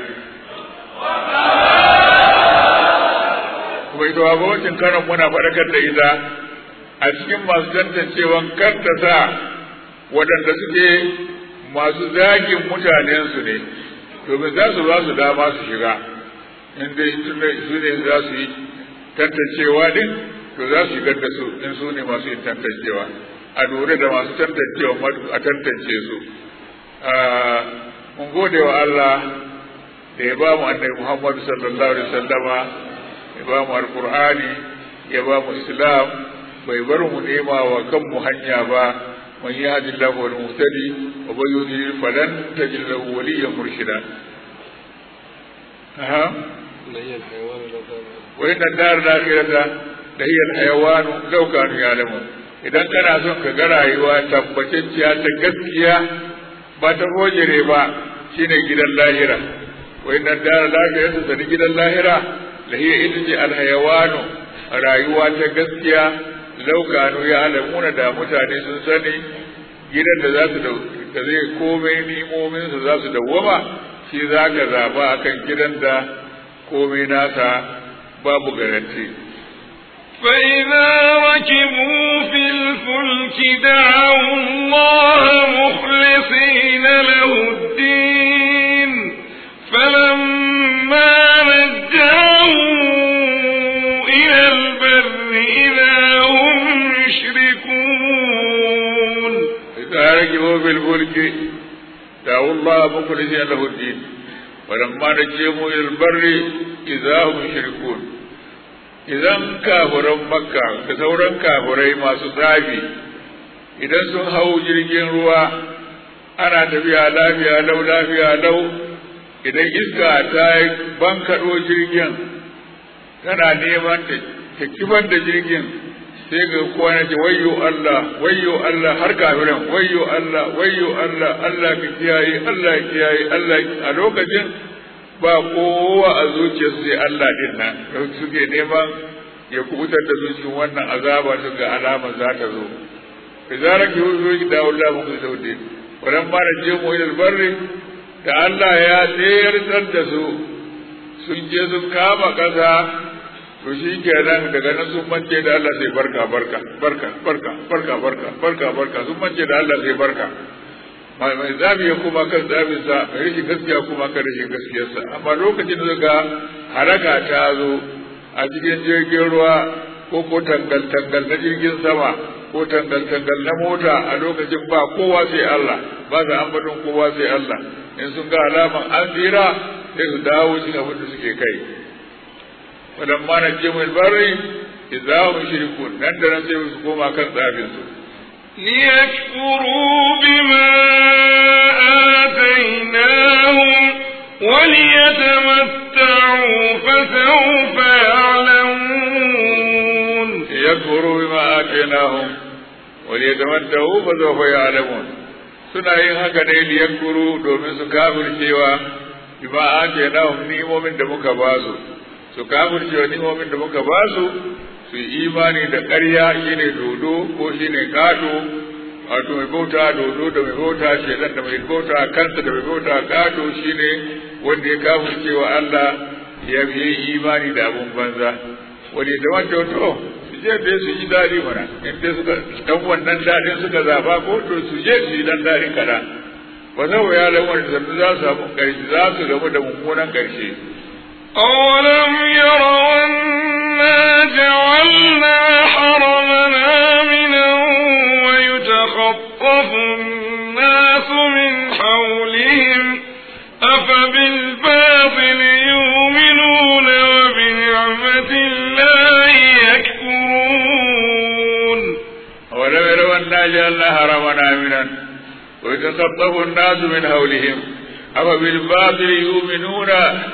kuma ita gwamnatin kanon muna faɗakar da ita a cikin masu tantancewan kar ta sa waɗanda suke masu zagin mutanensu ne domin za su ba su dama su shiga in dai su ne za su yi tantancewa din to za su shigar da su in su ne masu yin tantancewa a lura da masu tantancewa a tantance su mun gode wa Allah da ya ba mu annabi Muhammadu sallallahu alaihi wasallama ya ba mu alqur'ani ya ba mu islam bai bar mu nema wa kanmu hanya ba man yahdi Allah wal muhtadi wa man yudlil falan tajid lahu waliyyan murshida aha wa inna dar al-akhirata la hiya al-hayawan law kanu ya'lamun idan kana son ka ga rayuwa tabbatacciya ta gaskiya ba ta hojere ba shine gidan lahira wa inna dar al-akhirata ta gidan lahira la hiya ita ce al-hayawan rayuwa ta gaskiya laukanu ya alamuna da mutane sun sani gidan da za su da zai komai nimominsa za su dawwama shi za ka zaba akan gidan da komai nasa babu garanti فإذا ركبوا في الفلك دعوا الله مخلصين له الدين فلما نجاهم إلى البر إذا هم يشركون إذا ركبوا في الفلك دعوا الله مخلصين له الدين ولما نجيهم إلى البر إذا هم يشركون idan kafuran makka da sauran kafurai masu tsafi idan sun hau jirgin ruwa ana tafiya lafiya lau lafiya lau idan iska ta bankaɗo jirgin tana neman ta kibar da jirgin sai ga kowa na ce wayyo Allah wayyo Allah har kafiran wayyo Allah wayyo Allah Allah ka kiyaye Allah ka kiyaye Allah a lokacin ba kowa a zuciyarsu sai Allah din nan suke neman ya kubutar da su cikin wannan azaba su ga alama za ta zo izara ki huzo ki da Allah muku saude wannan ba da je mu ilal barri da Allah ya tsayar da su sun je sun kama kasa to shi kenan daga nan sun mance da Allah sai barka barka barka barka barka barka barka barka sun mance da Allah sai barka mai zabi ya kuma kan zabinsa mai rashin gaskiya kuma kan rashin gaskiyarsa amma lokacin da ga haraka ta zo a cikin jirgin ruwa ko ko tangal tangal na jirgin sama ko tangal tangal na mota a lokacin ba kowa sai Allah ba za ambaton kowa sai Allah in sun ga alaman an tsira sai su dawo cikin abin da suke kai walamma na jimul barri idza hum shirkun nan da nan sai su koma kan tsafin su ليكفروا بما آتيناهم وليتمتعوا فسوف يعلمون ليكفروا بما آتيناهم وليتمتعوا فسوف يعلمون suna yin haka ne liyakuru domin su kafircewa bima atenahum ni'imomin da muka ba su su kafircewa ni'imomin da muka ba su su yi imani da ƙarya shine dodo ko shine gado wato mai bauta dodo da mai bauta shedan da mai bauta kansa da mai bauta gado shine wanda ya kafin cewa Allah ya biye imani da abun banza wani da wanda to su je da su yi dadi mana in dai suka dan wannan dadin suka zaba ko to su je su yi dan dadin kada ba zai ya lamar da za su samu ƙarshe za su gamu da mummunan ƙarshe أولم يروا أنا جعلنا حرمنا آمنا ويتخطف الناس من حولهم أفبالباطل يؤمنون وبنعمة الله يكفرون أولم يروا أنا جعلنا حرمنا آمنا ويتخطف الناس من حولهم أفبالباطل يؤمنون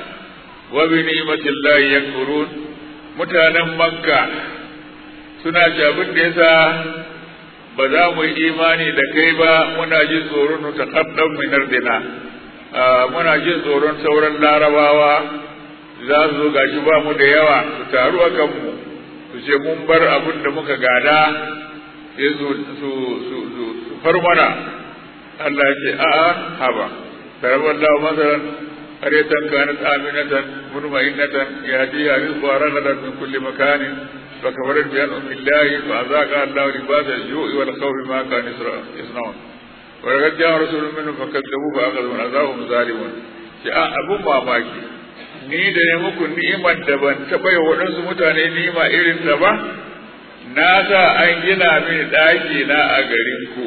وبنعمة الله يكفرون mutanen makka suna ci abin da yasa ba za mu yi imani da kai ba muna jin tsoron mu ta kaddan min ardina muna jin tsoron sauran larabawa za su zo gashi ba mu da yawa su taru a kanmu su ce mun bar abin da muka gada sai su su su su far mana Allah ya ce a'a haba taraballahu masalan قرية كانت آمنة مطمئنة يهديها رزقها رغدا من كل مكان فكفرت بأنعم الله فأذاقها الله لباس الجوع والخوف ما كانوا يصنعون ولقد جاء رسول منهم فكذبوه فأخذهم عذابهم ظالمون جاء أبو mamaki ni da ya muku ni'imar da ban taɓa yi waɗansu mutane ni'ima irin ta ba na sa an gina mini ɗaki na a garin ku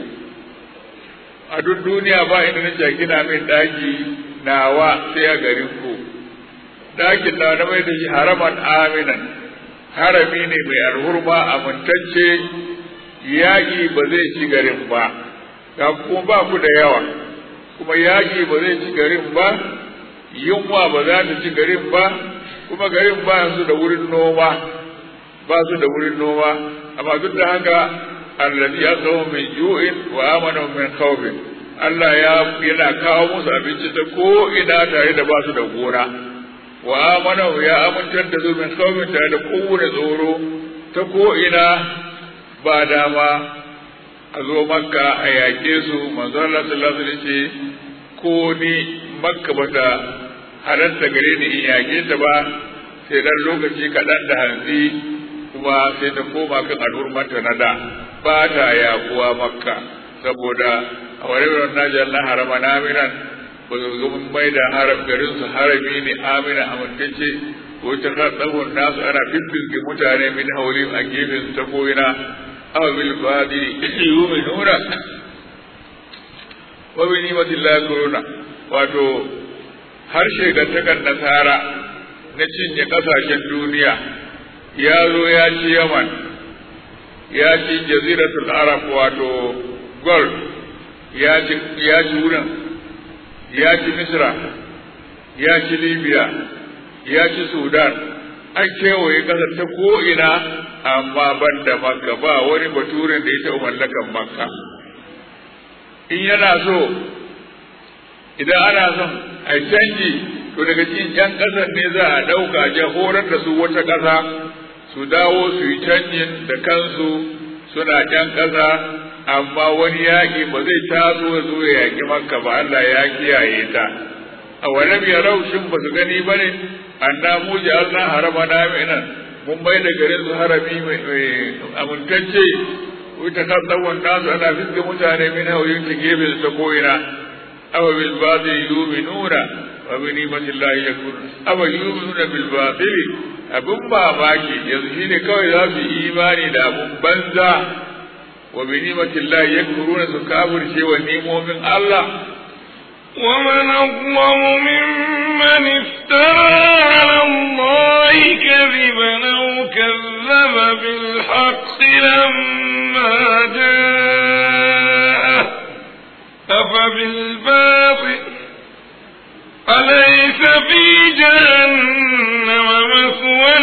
a duk duniya ba inda nake gina min ɗaki nawa sai a garin ku ɗakin na na mai da shi haraman aminan harami ne mai alhurma amintacce yaƙi ba zai ci garin ba ga kuma ba ku da yawa kuma yaƙi ba zai ci garin ba yunwa ba za ta ci garin ba kuma garin ba su da wurin noma ba su da wurin noma amma duk da haka allazi asahu min ju'in wa amana min khawfin Allah ya yana kawo musu abinci ta ko ina tare da ba su da gona wa amana ya amintar da su min khawfin tare da kowane tsoro ta ko ina ba dama a zo makka a yaƙe su manzo Allah sallallahu alaihi wasallam ce ko ni makka bata halatta gare ni in yaƙe ta ba sai dan lokaci kaɗan da hantsi kuma sai ta koma kan al'ummanta na da ba ta yaƙuwa makka saboda a wani wurin naji Allah harama na aminan ba su ga mun mai da haram garin su harami ne amina amintacce ko ta tsawon nasu ana fiffilge mutane min hauli a gefen su ta koyina aw bil fadi yu'minuna wa bi ni'matillahi kuruna wato harshe ga takan nasara na cinye kasashen duniya ya zo ya ci yaman ya ci jaziratul arab wato gold ya ci ya ci wurin ya ci misra ya ci libya ya ci sudan an kewaye kasar ta ko'ina amma ban da makka ba wani baturen da ya taɓa mallakan makka in yana so idan ana son a canji to daga cikin yan ƙasar ne za a ɗauka a horar da su wata ƙasa su dawo su yi canjin da kansu suna ƴan ƙasa amma wani yaƙi ba zai taso ya zo ya yaƙi makka ba Allah ya kiyaye ta a walam ya raushin ba su gani ba ne anna mu ji Allah harama na minan mun bai da garin su harami mai amintacce wata kasawan nasu ana fiske mutane min hauyin ta gefe ta ko'ina awa bil batil yu'minuna wa bi ni'matillahi yakfurun awa yu'minuna bil batil abun mamaki yanzu shine kawai za su yi imani da abun banza wa bi ni'matillahi yakfuruna su kafirce wa nimomin Allah ومن أظلم ممن افترى على الله كذبا أو كذب بالحق لما جاءه أفبالباطل أليس في جهنم مثوى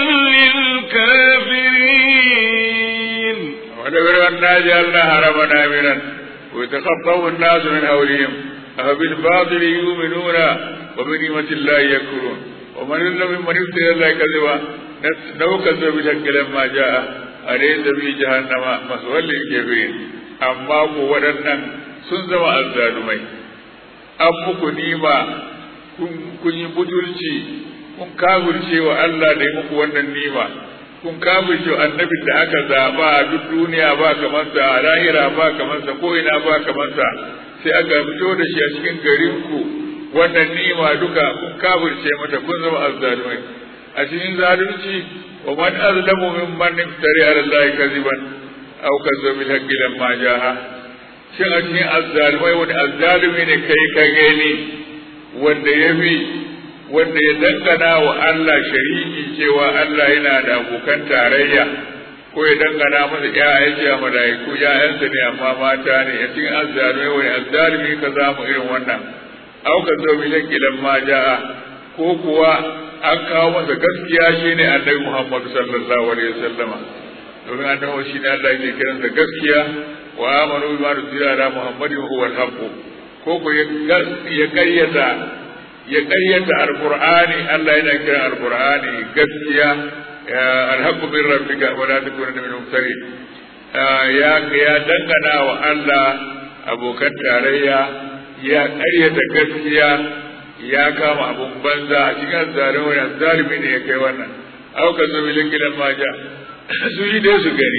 للكافرين ولو أنا جعلنا حرما آمنا ويتخطف الناس من حولهم أفبالباطل يؤمنون وبنعمة الله يكفرون ومن يظلم ممن افترى الله كذبا nauka zo bi takkilan ma ja'a a da bi jahannama maswallin kafirin amma ko waɗannan sun zama azzalumai an muku nima kun yi butulci kun kafirce wa Allah da ya muku wannan nima kun kafirce wa annabin da aka zaba a duk duniya ba kamar sa a lahira ba kamar sa ko ina ba kamar sa sai aka fito da shi a cikin garin ku wannan nima duka kun kafirce mata kun zama azzalumai a cikin zalunci wa man azlamu mimman iftari ala Allah kaziban aw kazzabu bil haqqi lamma jaha shin a cikin azzalumai wani azzalumi ne kai ka gani wanda ya fi wanda ya dangana wa Allah shariki cewa Allah yana da abokan tarayya ko ya dangana masa ƴaƴa ce a malaiku ƴaƴansa ne amma mata ne a cikin azzalumai wani azzalumi ka zamu irin wannan aw kazzabu bil haqqi lamma jaha ko kuwa an kawo masa gaskiya shine annabi Muhammad sallallahu alaihi wasallama domin annabi shi ne Allah yake kiran da gaskiya wa amanu bima nuzila ala Muhammadin huwa al-haqq ko ko ya karyata ya karyata alqur'ani Allah yana kiran alqur'ani gaskiya al-haqq min rabbika wa la takuna min al-mumtarin ya ya dangana wa Allah abokan tarayya ya karyata gaskiya ya kama abun banza a cikin zalimi zalimi ne ya kai wannan auka zo bilin gidan maja su yi dai su gani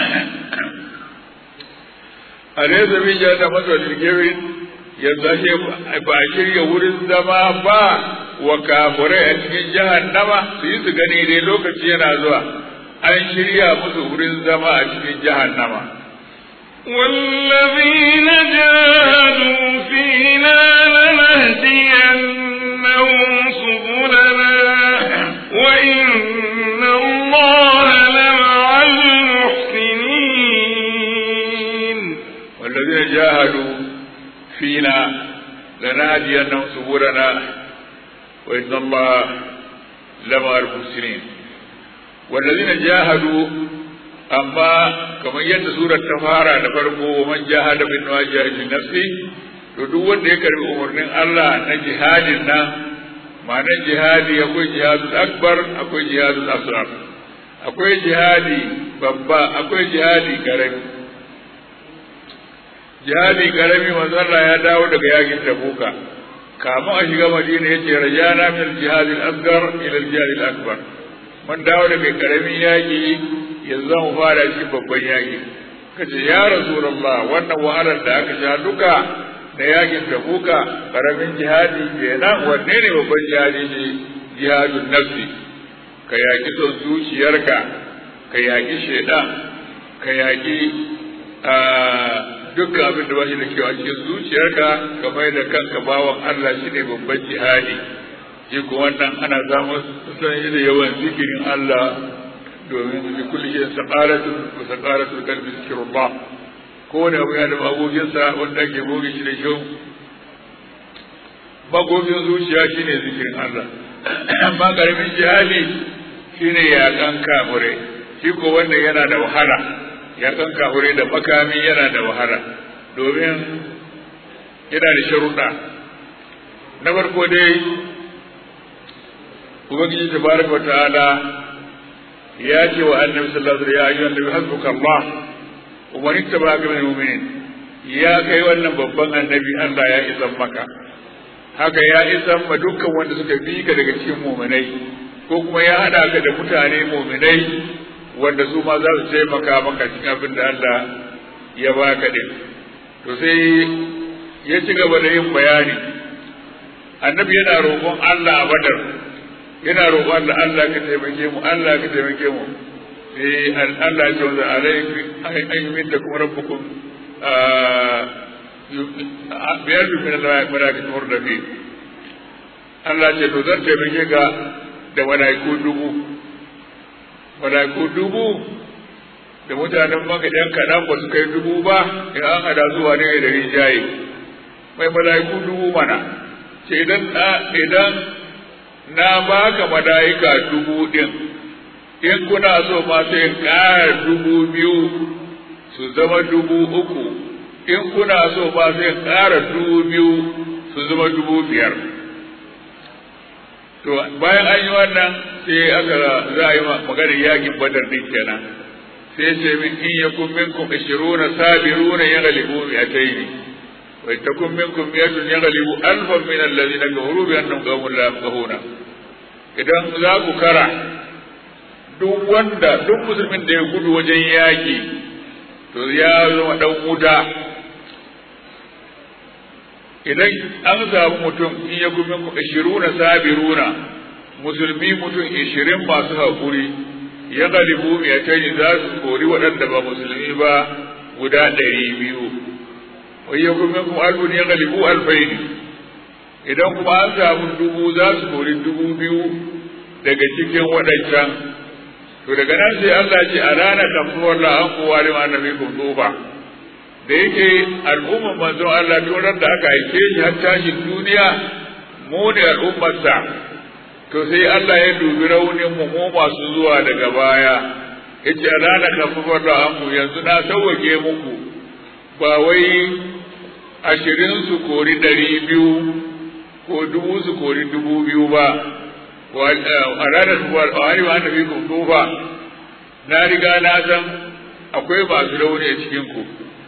a ne zabi ja da masa lilgerin yanzu ake ba shirya wurin zama ba wa kafurai a cikin jahannama su yi su gani dai lokaci yana zuwa an shirya musu wurin zama a cikin jahannama والذين جاهدوا فينا لنهدينهم سبلنا وإن الله لمع المحسنين والذين جاهدوا فينا لنهدينهم سبلنا وإن الله لمع المحسنين والذين جاهدوا amma kamar yadda surar ta fara da farko man jahada bin wajhi nafsi to duk wanda ya karbi umarnin Allah na jihadin nan ma'anar jihadi akwai jihadul akbar akwai jihadul asghar akwai jihadi babba akwai jihadi karami jihadi karami manzo Allah ya dawo daga yakin Tabuka kamun a shiga Madina yace rajana min jihadil asghar ila jihadil akbar mun dawo daga karamin yaki yanzu mu fara shi babban yaki kace ya rasulullah wannan wahalar da aka sha duka da yakin da kuka karamin jihadi kenan wanne ne babban jihadi ne jihadun nafsi ka yaki son zuciyarka ka yaki shaidan ka yaki dukkan abin da ba shi da kyau a cikin zuciyarka ka mai da kanka bawan Allah shi ne babban jihadi shi ko wannan ana samun sun da yawan zikirin Allah domin bi kulli shay saqaratun wa saqaratul qalbi zikrullah ko ne abu ya da magoginsa wanda ake goge shi da kyau magogin zuciya shine zikirin Allah amma karamin jihadi shine yakan kafure shi ko wannan yana da wahala yakan kafure da makami yana da wahala domin yana da sharuɗa na farko dai ubangiji tabaraka ta'ala ya ce wa annabi sallallahu alaihi wasallam ya ayyuhan nabi hasbuka Allah wa man ittaba'aka minal mu'minin ya kai wannan babban annabi Allah ya isan maka haka ya isan ma dukkan wanda suka bi ka daga cikin mu'minai ko kuma ya hada ka da mutane mu'minai wanda su ma za su taimaka maka cikin abin da Allah ya baka din to sai ya ci gaba da yin bayani annabi yana roƙon Allah a badar yana roƙon Allah Allah ka taimake mu Allah ka taimake mu sai Allah ya ce wa alaihi ayyin da kuma rabbukum biyar da min Allah malaikatu murdafi Allah ce to zan taimake ka da malaiku dubu malaiku dubu da mutanen maka ɗan kaɗan ba su kai dubu ba in an hada zuwa ne da rijaye mai malaiku dubu mana ce idan idan na baka malaika dubu ɗin in kuna so ma sai ƙara dubu biyu su zama dubu uku in kuna so ba sai ƙara dubu biyu su zama dubu biyar to bayan an yi wannan sai aka za a yi maganar yakin badar din kenan sai ce min in yakun minkum 20 sabiruna yaghlibu mi'atayn wa takun minkum mi'atun yaghlibu alfan min alladhina kafaru bi annahum qawmun la yafqahuna idan za ku kara duk wanda duk musulmin da ya gudu wajen yaki to ya zama dan wuta idan an samu mutum in ya gumi ku ishiruna sabiruna musulmi mutum ishirin masu haƙuri ya galibu mai tani za su kori waɗanda ba musulmi ba guda ɗari biyu wai ya gumi ku alfun ya galibu alfaini idan kuma an samu dubu za su kori dubu biyu daga cikin waɗancan to daga nan sai Allah ce a ranar kafuwar la'an kowa da ma nabi kun tsofa da yake al'ummar manzon Allah turar da aka aike shi har tashin duniya mu ne al'ummarsa to sai Allah ya dubi raunin mu mu masu zuwa daga baya yace rana kafafar da anku yanzu na sauwake muku ba wai ashirin su kori ɗari biyu ko dubu su kori dubu biyu ba a ranar kuwar a wani ma nabi ku tufa na riga na san akwai masu rauni a cikin ku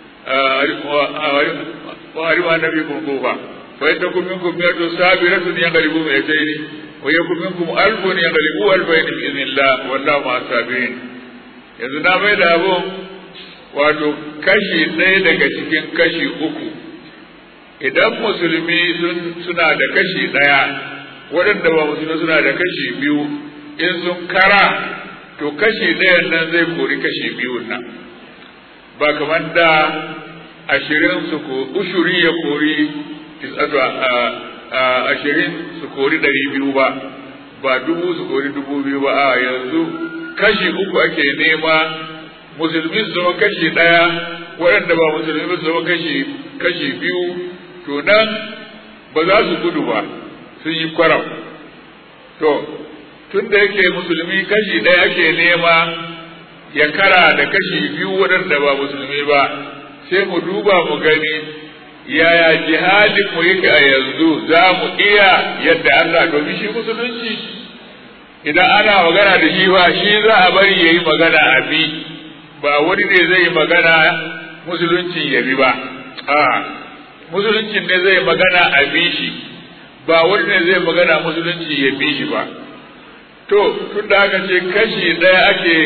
وعلم النبي كن كوفا فإنكم منكم مئة صابرة يغلبوا مئتين ويكن منكم ألف يغلبوا ألفين بإذن الله والله مع الصابرين yanzu na mai da abun wato kashi ɗaya daga cikin kashi uku idan musulmi suna da kashi ɗaya waɗanda ba musulmi suna da kashi biyu in sun kara to kashi ɗayan nan zai kori kashi biyun nan ba kamar da ashirin su ko ushuri ya kori tisatu a ashirin su kori ɗari biyu ba ba dubu su kori dubu biyu ba a yanzu kashi uku ake nema musulmi su zama kashi ɗaya waɗanda ba musulmi su zama kashi kashi biyu to nan ba za su gudu ba sun yi kwaram to tun da yake musulmi kashi ɗaya ake nema ya kara da kashi biyu waɗanda ba musulmi ba sai mu duba mu gani yaya jihadin mu yake a yanzu za mu iya yadda Allah domin shi musulunci idan ana magana da shi ba shi za a bari ya yi magana a bi ba wani ne zai magana musulunci ya bi ba a musulunci ne zai magana a bi shi ba wani ne zai magana musulunci ya bi shi ba to tun da aka ce kashi ɗaya ake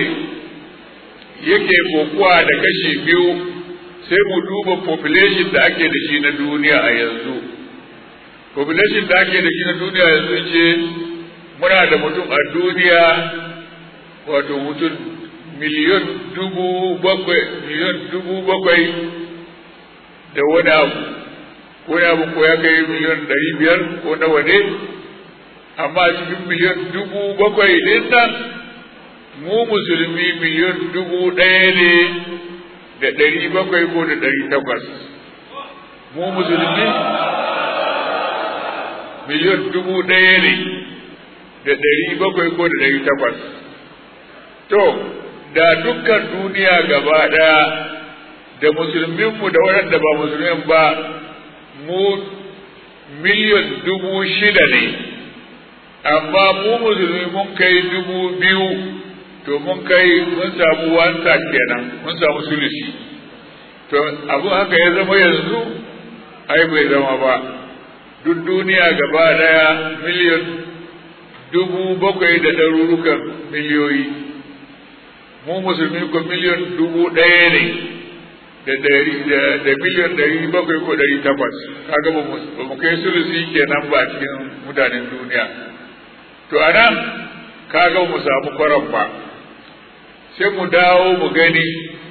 yake kokuwa da kashi biyu sai mu duba population da ake da shi na duniya a yanzu population da ake da shi na duniya yanzu ce muna da mutum a duniya wato mutum miliyon dubu bakwai miliyon dubu bakwai da wani abu wani abu ko ya kai miliyon ɗari biyar ko nawa ne amma cikin miliyon dubu bakwai ɗin nan mu musulmi miliyon dubu ɗaya ne da ɗari bakwai ko da ɗari takwas mu musulmi miliyon dubu ɗaya ne da ɗari bakwai ko da ɗari takwas to da dukkan duniya gaba ɗaya da musulminmu da waɗanda ba musulmin ba mu miliyon dubu shida ne amma mu musulmi mun kai dubu biyu to mun kai mun samu wanka kenan mun samu sulusi to abu haka ya zama yanzu ai bai zama ba duk duniya gaba daya miliyan dubu bakwai da ɗarurukan miliyoyi mu musulmi ko miliyan dubu ɗaya ne da da miliyan ɗari bakwai ko ɗari takwas kaga ba mu kai sulusi kenan ba cikin mutanen duniya to anan kaga mu samu kwaran ba sai mu dawo mu gani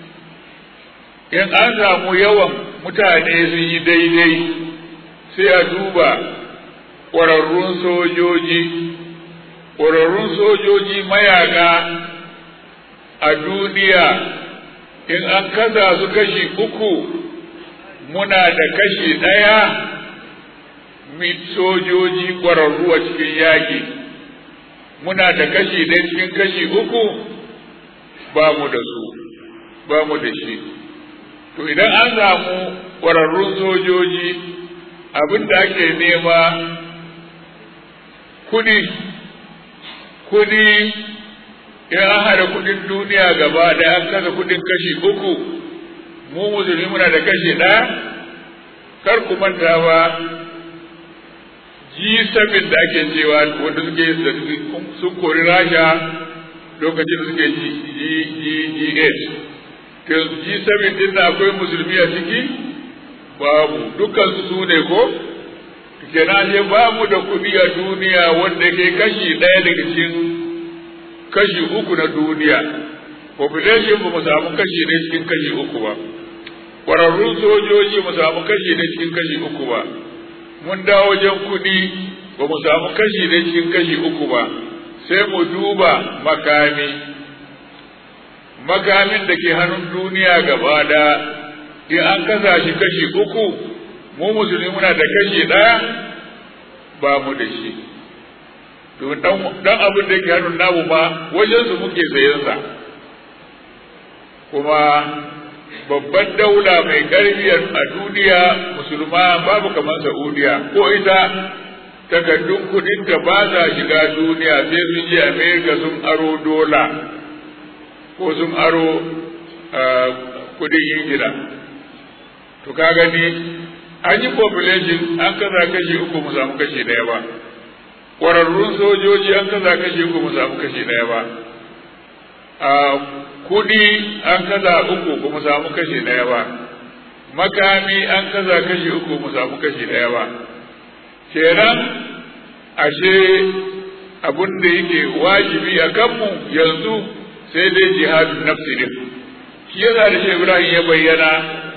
in an samu yawan mutane sun yi daidai sai a duba ƙwararrun sojoji ƙwararrun sojoji mayaka a duniya in an kasa su kashi uku muna da kashi ɗaya sojoji ƙwararru a cikin yaƙi muna da kashi ɗaya cikin kashi uku ba mu da su ba mu da shi to idan an samu ƙwararrun sojoji abin da ake nema kudi kudi in an haɗa kudin duniya gaba da an kasa kudin kashi uku mu musulmi muna da kashi ɗaya kar ku manta ba G7 da ake cewa wanda suke sun kori rasha lokacin da suke G8 G7 din da akwai musulmi a ciki babu dukkan su ne ko kenan sai ba mu da kuɗi a duniya wanda ke kashi ɗaya daga cikin kashi uku na duniya population ba mu samu kashi ɗaya cikin kashi uku ba ƙwararrun sojoji mu samu kashi ɗaya cikin kashi uku ba mun dawo wajen kuɗi ba mu samu kashi ɗaya cikin kashi uku ba sai mu duba makami makamin da ke hannun duniya gaba da in an kasa shi kashi uku mu musulmi muna da kashi ɗaya ba mu da shi to dan abin da ke hannun namu ma wajen su muke sayan sa kuma babban daula mai ƙarfi a duniya musulma babu kamar Saudiya ko ita takardun kudin ta ba za shiga duniya sai sun je America sun aro dola ko sun aro kudin Ingila to ka gani an yi population an kaza kashi uku mu samu kashi daya ba ƙwararrun sojoji an kaza kashi uku mu samu kashi daya ba a kudi an kaza uku ba mu samu kashi daya ba makami an kaza kashi uku mu samu kashi daya ba kenan ashe abin da yake wajibi a kanmu yanzu sai dai jihadun nafsi din shi yasa da shi Ibrahim ya bayyana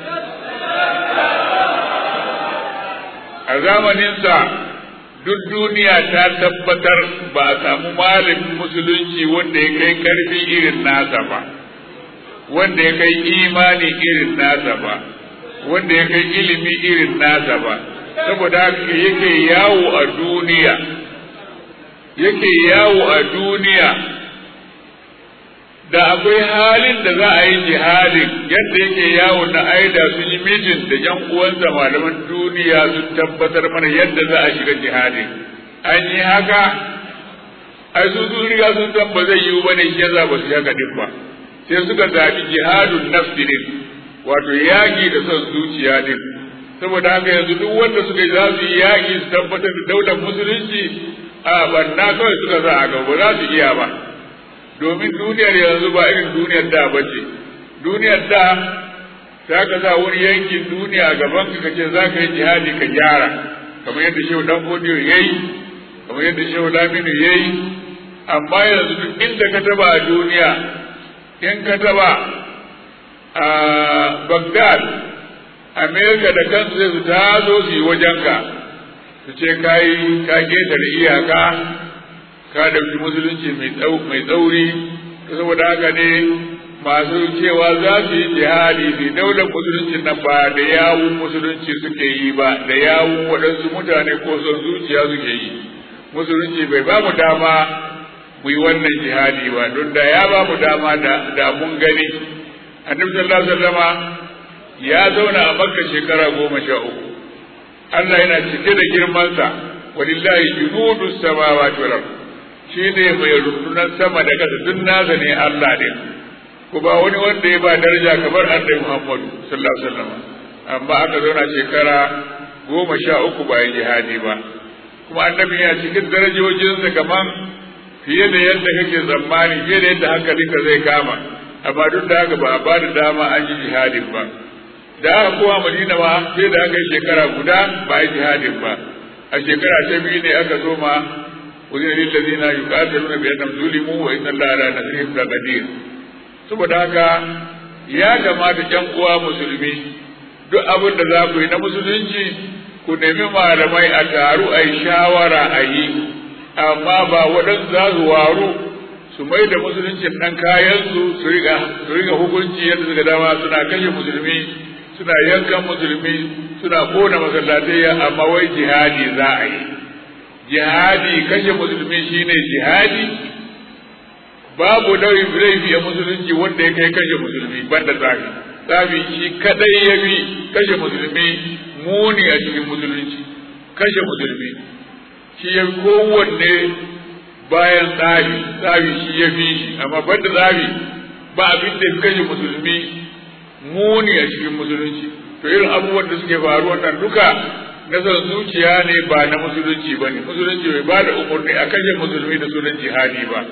a zamaninsa duk duniya ta tabbatar ba a samu malamin musulunci wanda ya kai karfi irin nasa ba wanda ya kai imani irin nasa ba wanda ya kai ilimi irin nasa ba saboda haka yake yawo a duniya yake yawo a duniya da akwai halin da za a yi jihadin yadda yake yawo na aida sun yi mijin da yan uwansa malaman duniya sun tabbatar mana yadda za a shiga jihadin an yi haka ai su sun riga sun san ba zai yiwu bane shi yasa ba su haka din ba sai suka zaɓi jihadun nafsi din wato yaƙi da son zuciya din saboda haka yanzu duk wanda suka za su yi yaƙi su tabbatar da daular musulunci a banna kawai suka za a gaba za su iya ba domin duniyar yanzu ba irin duniyar da ba ce duniyar da ta ka sa wani yankin duniya a gaban ka kace za ka yi jihadi ka gyara kamar yadda shehu dan godiyo ya yi kamar yadda shehu laminu ya yi amma yanzu duk inda ka taba a duniya in ka taba a bagdad amerika da kansu zai su tazo su yi wajenka su ce ka yi ka ƙetare iyaka ka dauki musulunci mai tsauri saboda haka ne masu cewa za su yi jihadi su daular musulunci nan ba da yawun musulunci suke yi ba da yawun waɗansu mutane ko son zuciya suke yi musulunci bai ba mu dama mu yi wannan jihadi ba don da ya ba mu dama da mun gani annabi sallallahu alaihi wasallama ya zauna a makka shekara goma sha uku Allah yana cike da girmansa walillahi junudu samawati wal ardh shi ne mai rundunar sama da ƙasa duk nasa ne Allah ne ko ba wani wanda ya ba daraja kamar annabi Muhammadu sallallahu alaihi wasallam amma aka zauna shekara goma sha uku bayan jihadi ba kuma annabi yana cikin darajojinsa kaman fiye da yadda kake tsammani fiye da yadda hankalinka zai kama amma duk da haka ba a ba da dama an yi jihadin ba da aka kowa Madina ma sai da aka yi shekara guda ba a yi jihadin ba a shekara ta biyu ne aka zo ma وذين للذين يقاتلون بأنهم ظلموا وإن الله على نصرهم لقدير saboda haka ya kamata ƴan uwa musulmi duk abin da za ku yi na musulunci ku nemi malamai a taru a yi shawara a yi amma ba waɗansu za su waru su mai da musuluncin ɗan kayansu su riga hukunci yadda suka dama suna kashe musulmi suna yankan musulmi suna kona masallatai amma wai jihadi za a yi jihadi kashe musulmi shine jihadi babu laifi a musulunci wanda ya kai kashe musulmi banda tsafi tsafi shi kadai ya bi kashe musulmi muni a cikin musulunci kashe musulmi shi ya kowanne bayan tsari tsari shi ya fi shi amma banda tsari ba abin da fi kashe musulmi muni a cikin musulunci to irin abubuwan da suke faru wannan duka na son zuciya ne ba na musulunci ba ne musulunci bai ba da umarni a kashe musulmi da sunan jihadi ba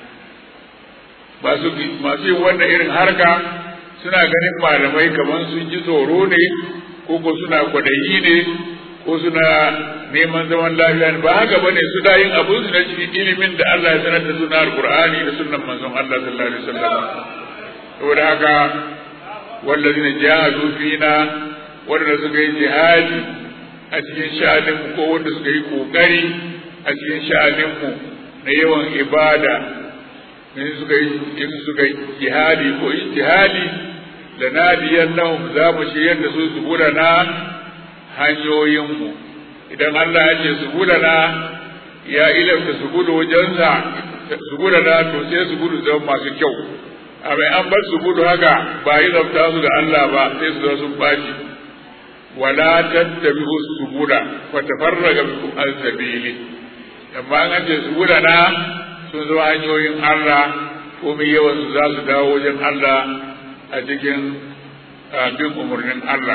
masu yin wannan irin harka suna ganin malamai kamar sun ji tsoro ne ko ko suna kwadayi ne ko suna neman zaman lafiya ne ba haka bane su da yin abun su na cikin ilimin da Allah ya sanar da suna alqur'ani da sunnan manzon Allah sallallahu alaihi wasallam saboda haka wallazina jahadu fina wanda suka yi jihadi a cikin sha'anin mu ko wanda suka yi kokari a cikin sha'anin mu na yawan ibada in suka yi in suka yi jihadi ko ijtihadi da nadiyan lahum za mu shiryar da su su gudana hanyoyinmu idan Allah ya ce su gudana ya ilanta su gudu wajensa su gudana to sai su gudu zama masu kyau a mai an bar su gudu haka ba yi zafta su ga Allah ba sai su zama sun baci wala tattabi'u subuda fa tafarraga bikum an sabili amma an ce su gudana sun zama hanyoyin Allah ko mai yawan su za su dawo wajen Allah a cikin bin umarnin Allah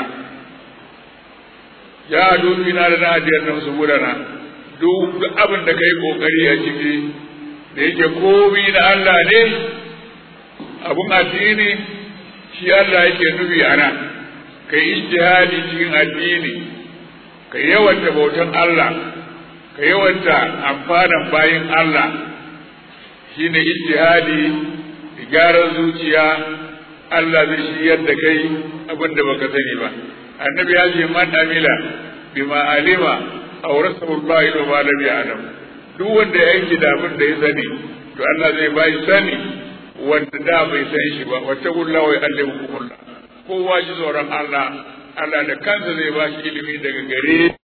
ya dubi na da nadiyar nan su gudana duk abin da kai kokari a ciki da yake komi na Allah ne abun addini shi Allah yake nufi a nan kai ijtihadi cikin addini ka yawanta bautan Allah ka yawanta amfanan bayin Allah shine ijtihadi gyaran zuciya Allah zai shiyar da kai abin da baka sani ba annabi ya ce man amila bima alima awrasahu Allah ila ma lam ya'lam duk wanda ya yanke da abin da ya sani to Allah zai ba shi sani wanda da bai san shi ba wata gulla wa allimukumullah kowa ji tsoron Allah Allah da kansa zai ba shi ilimi daga gare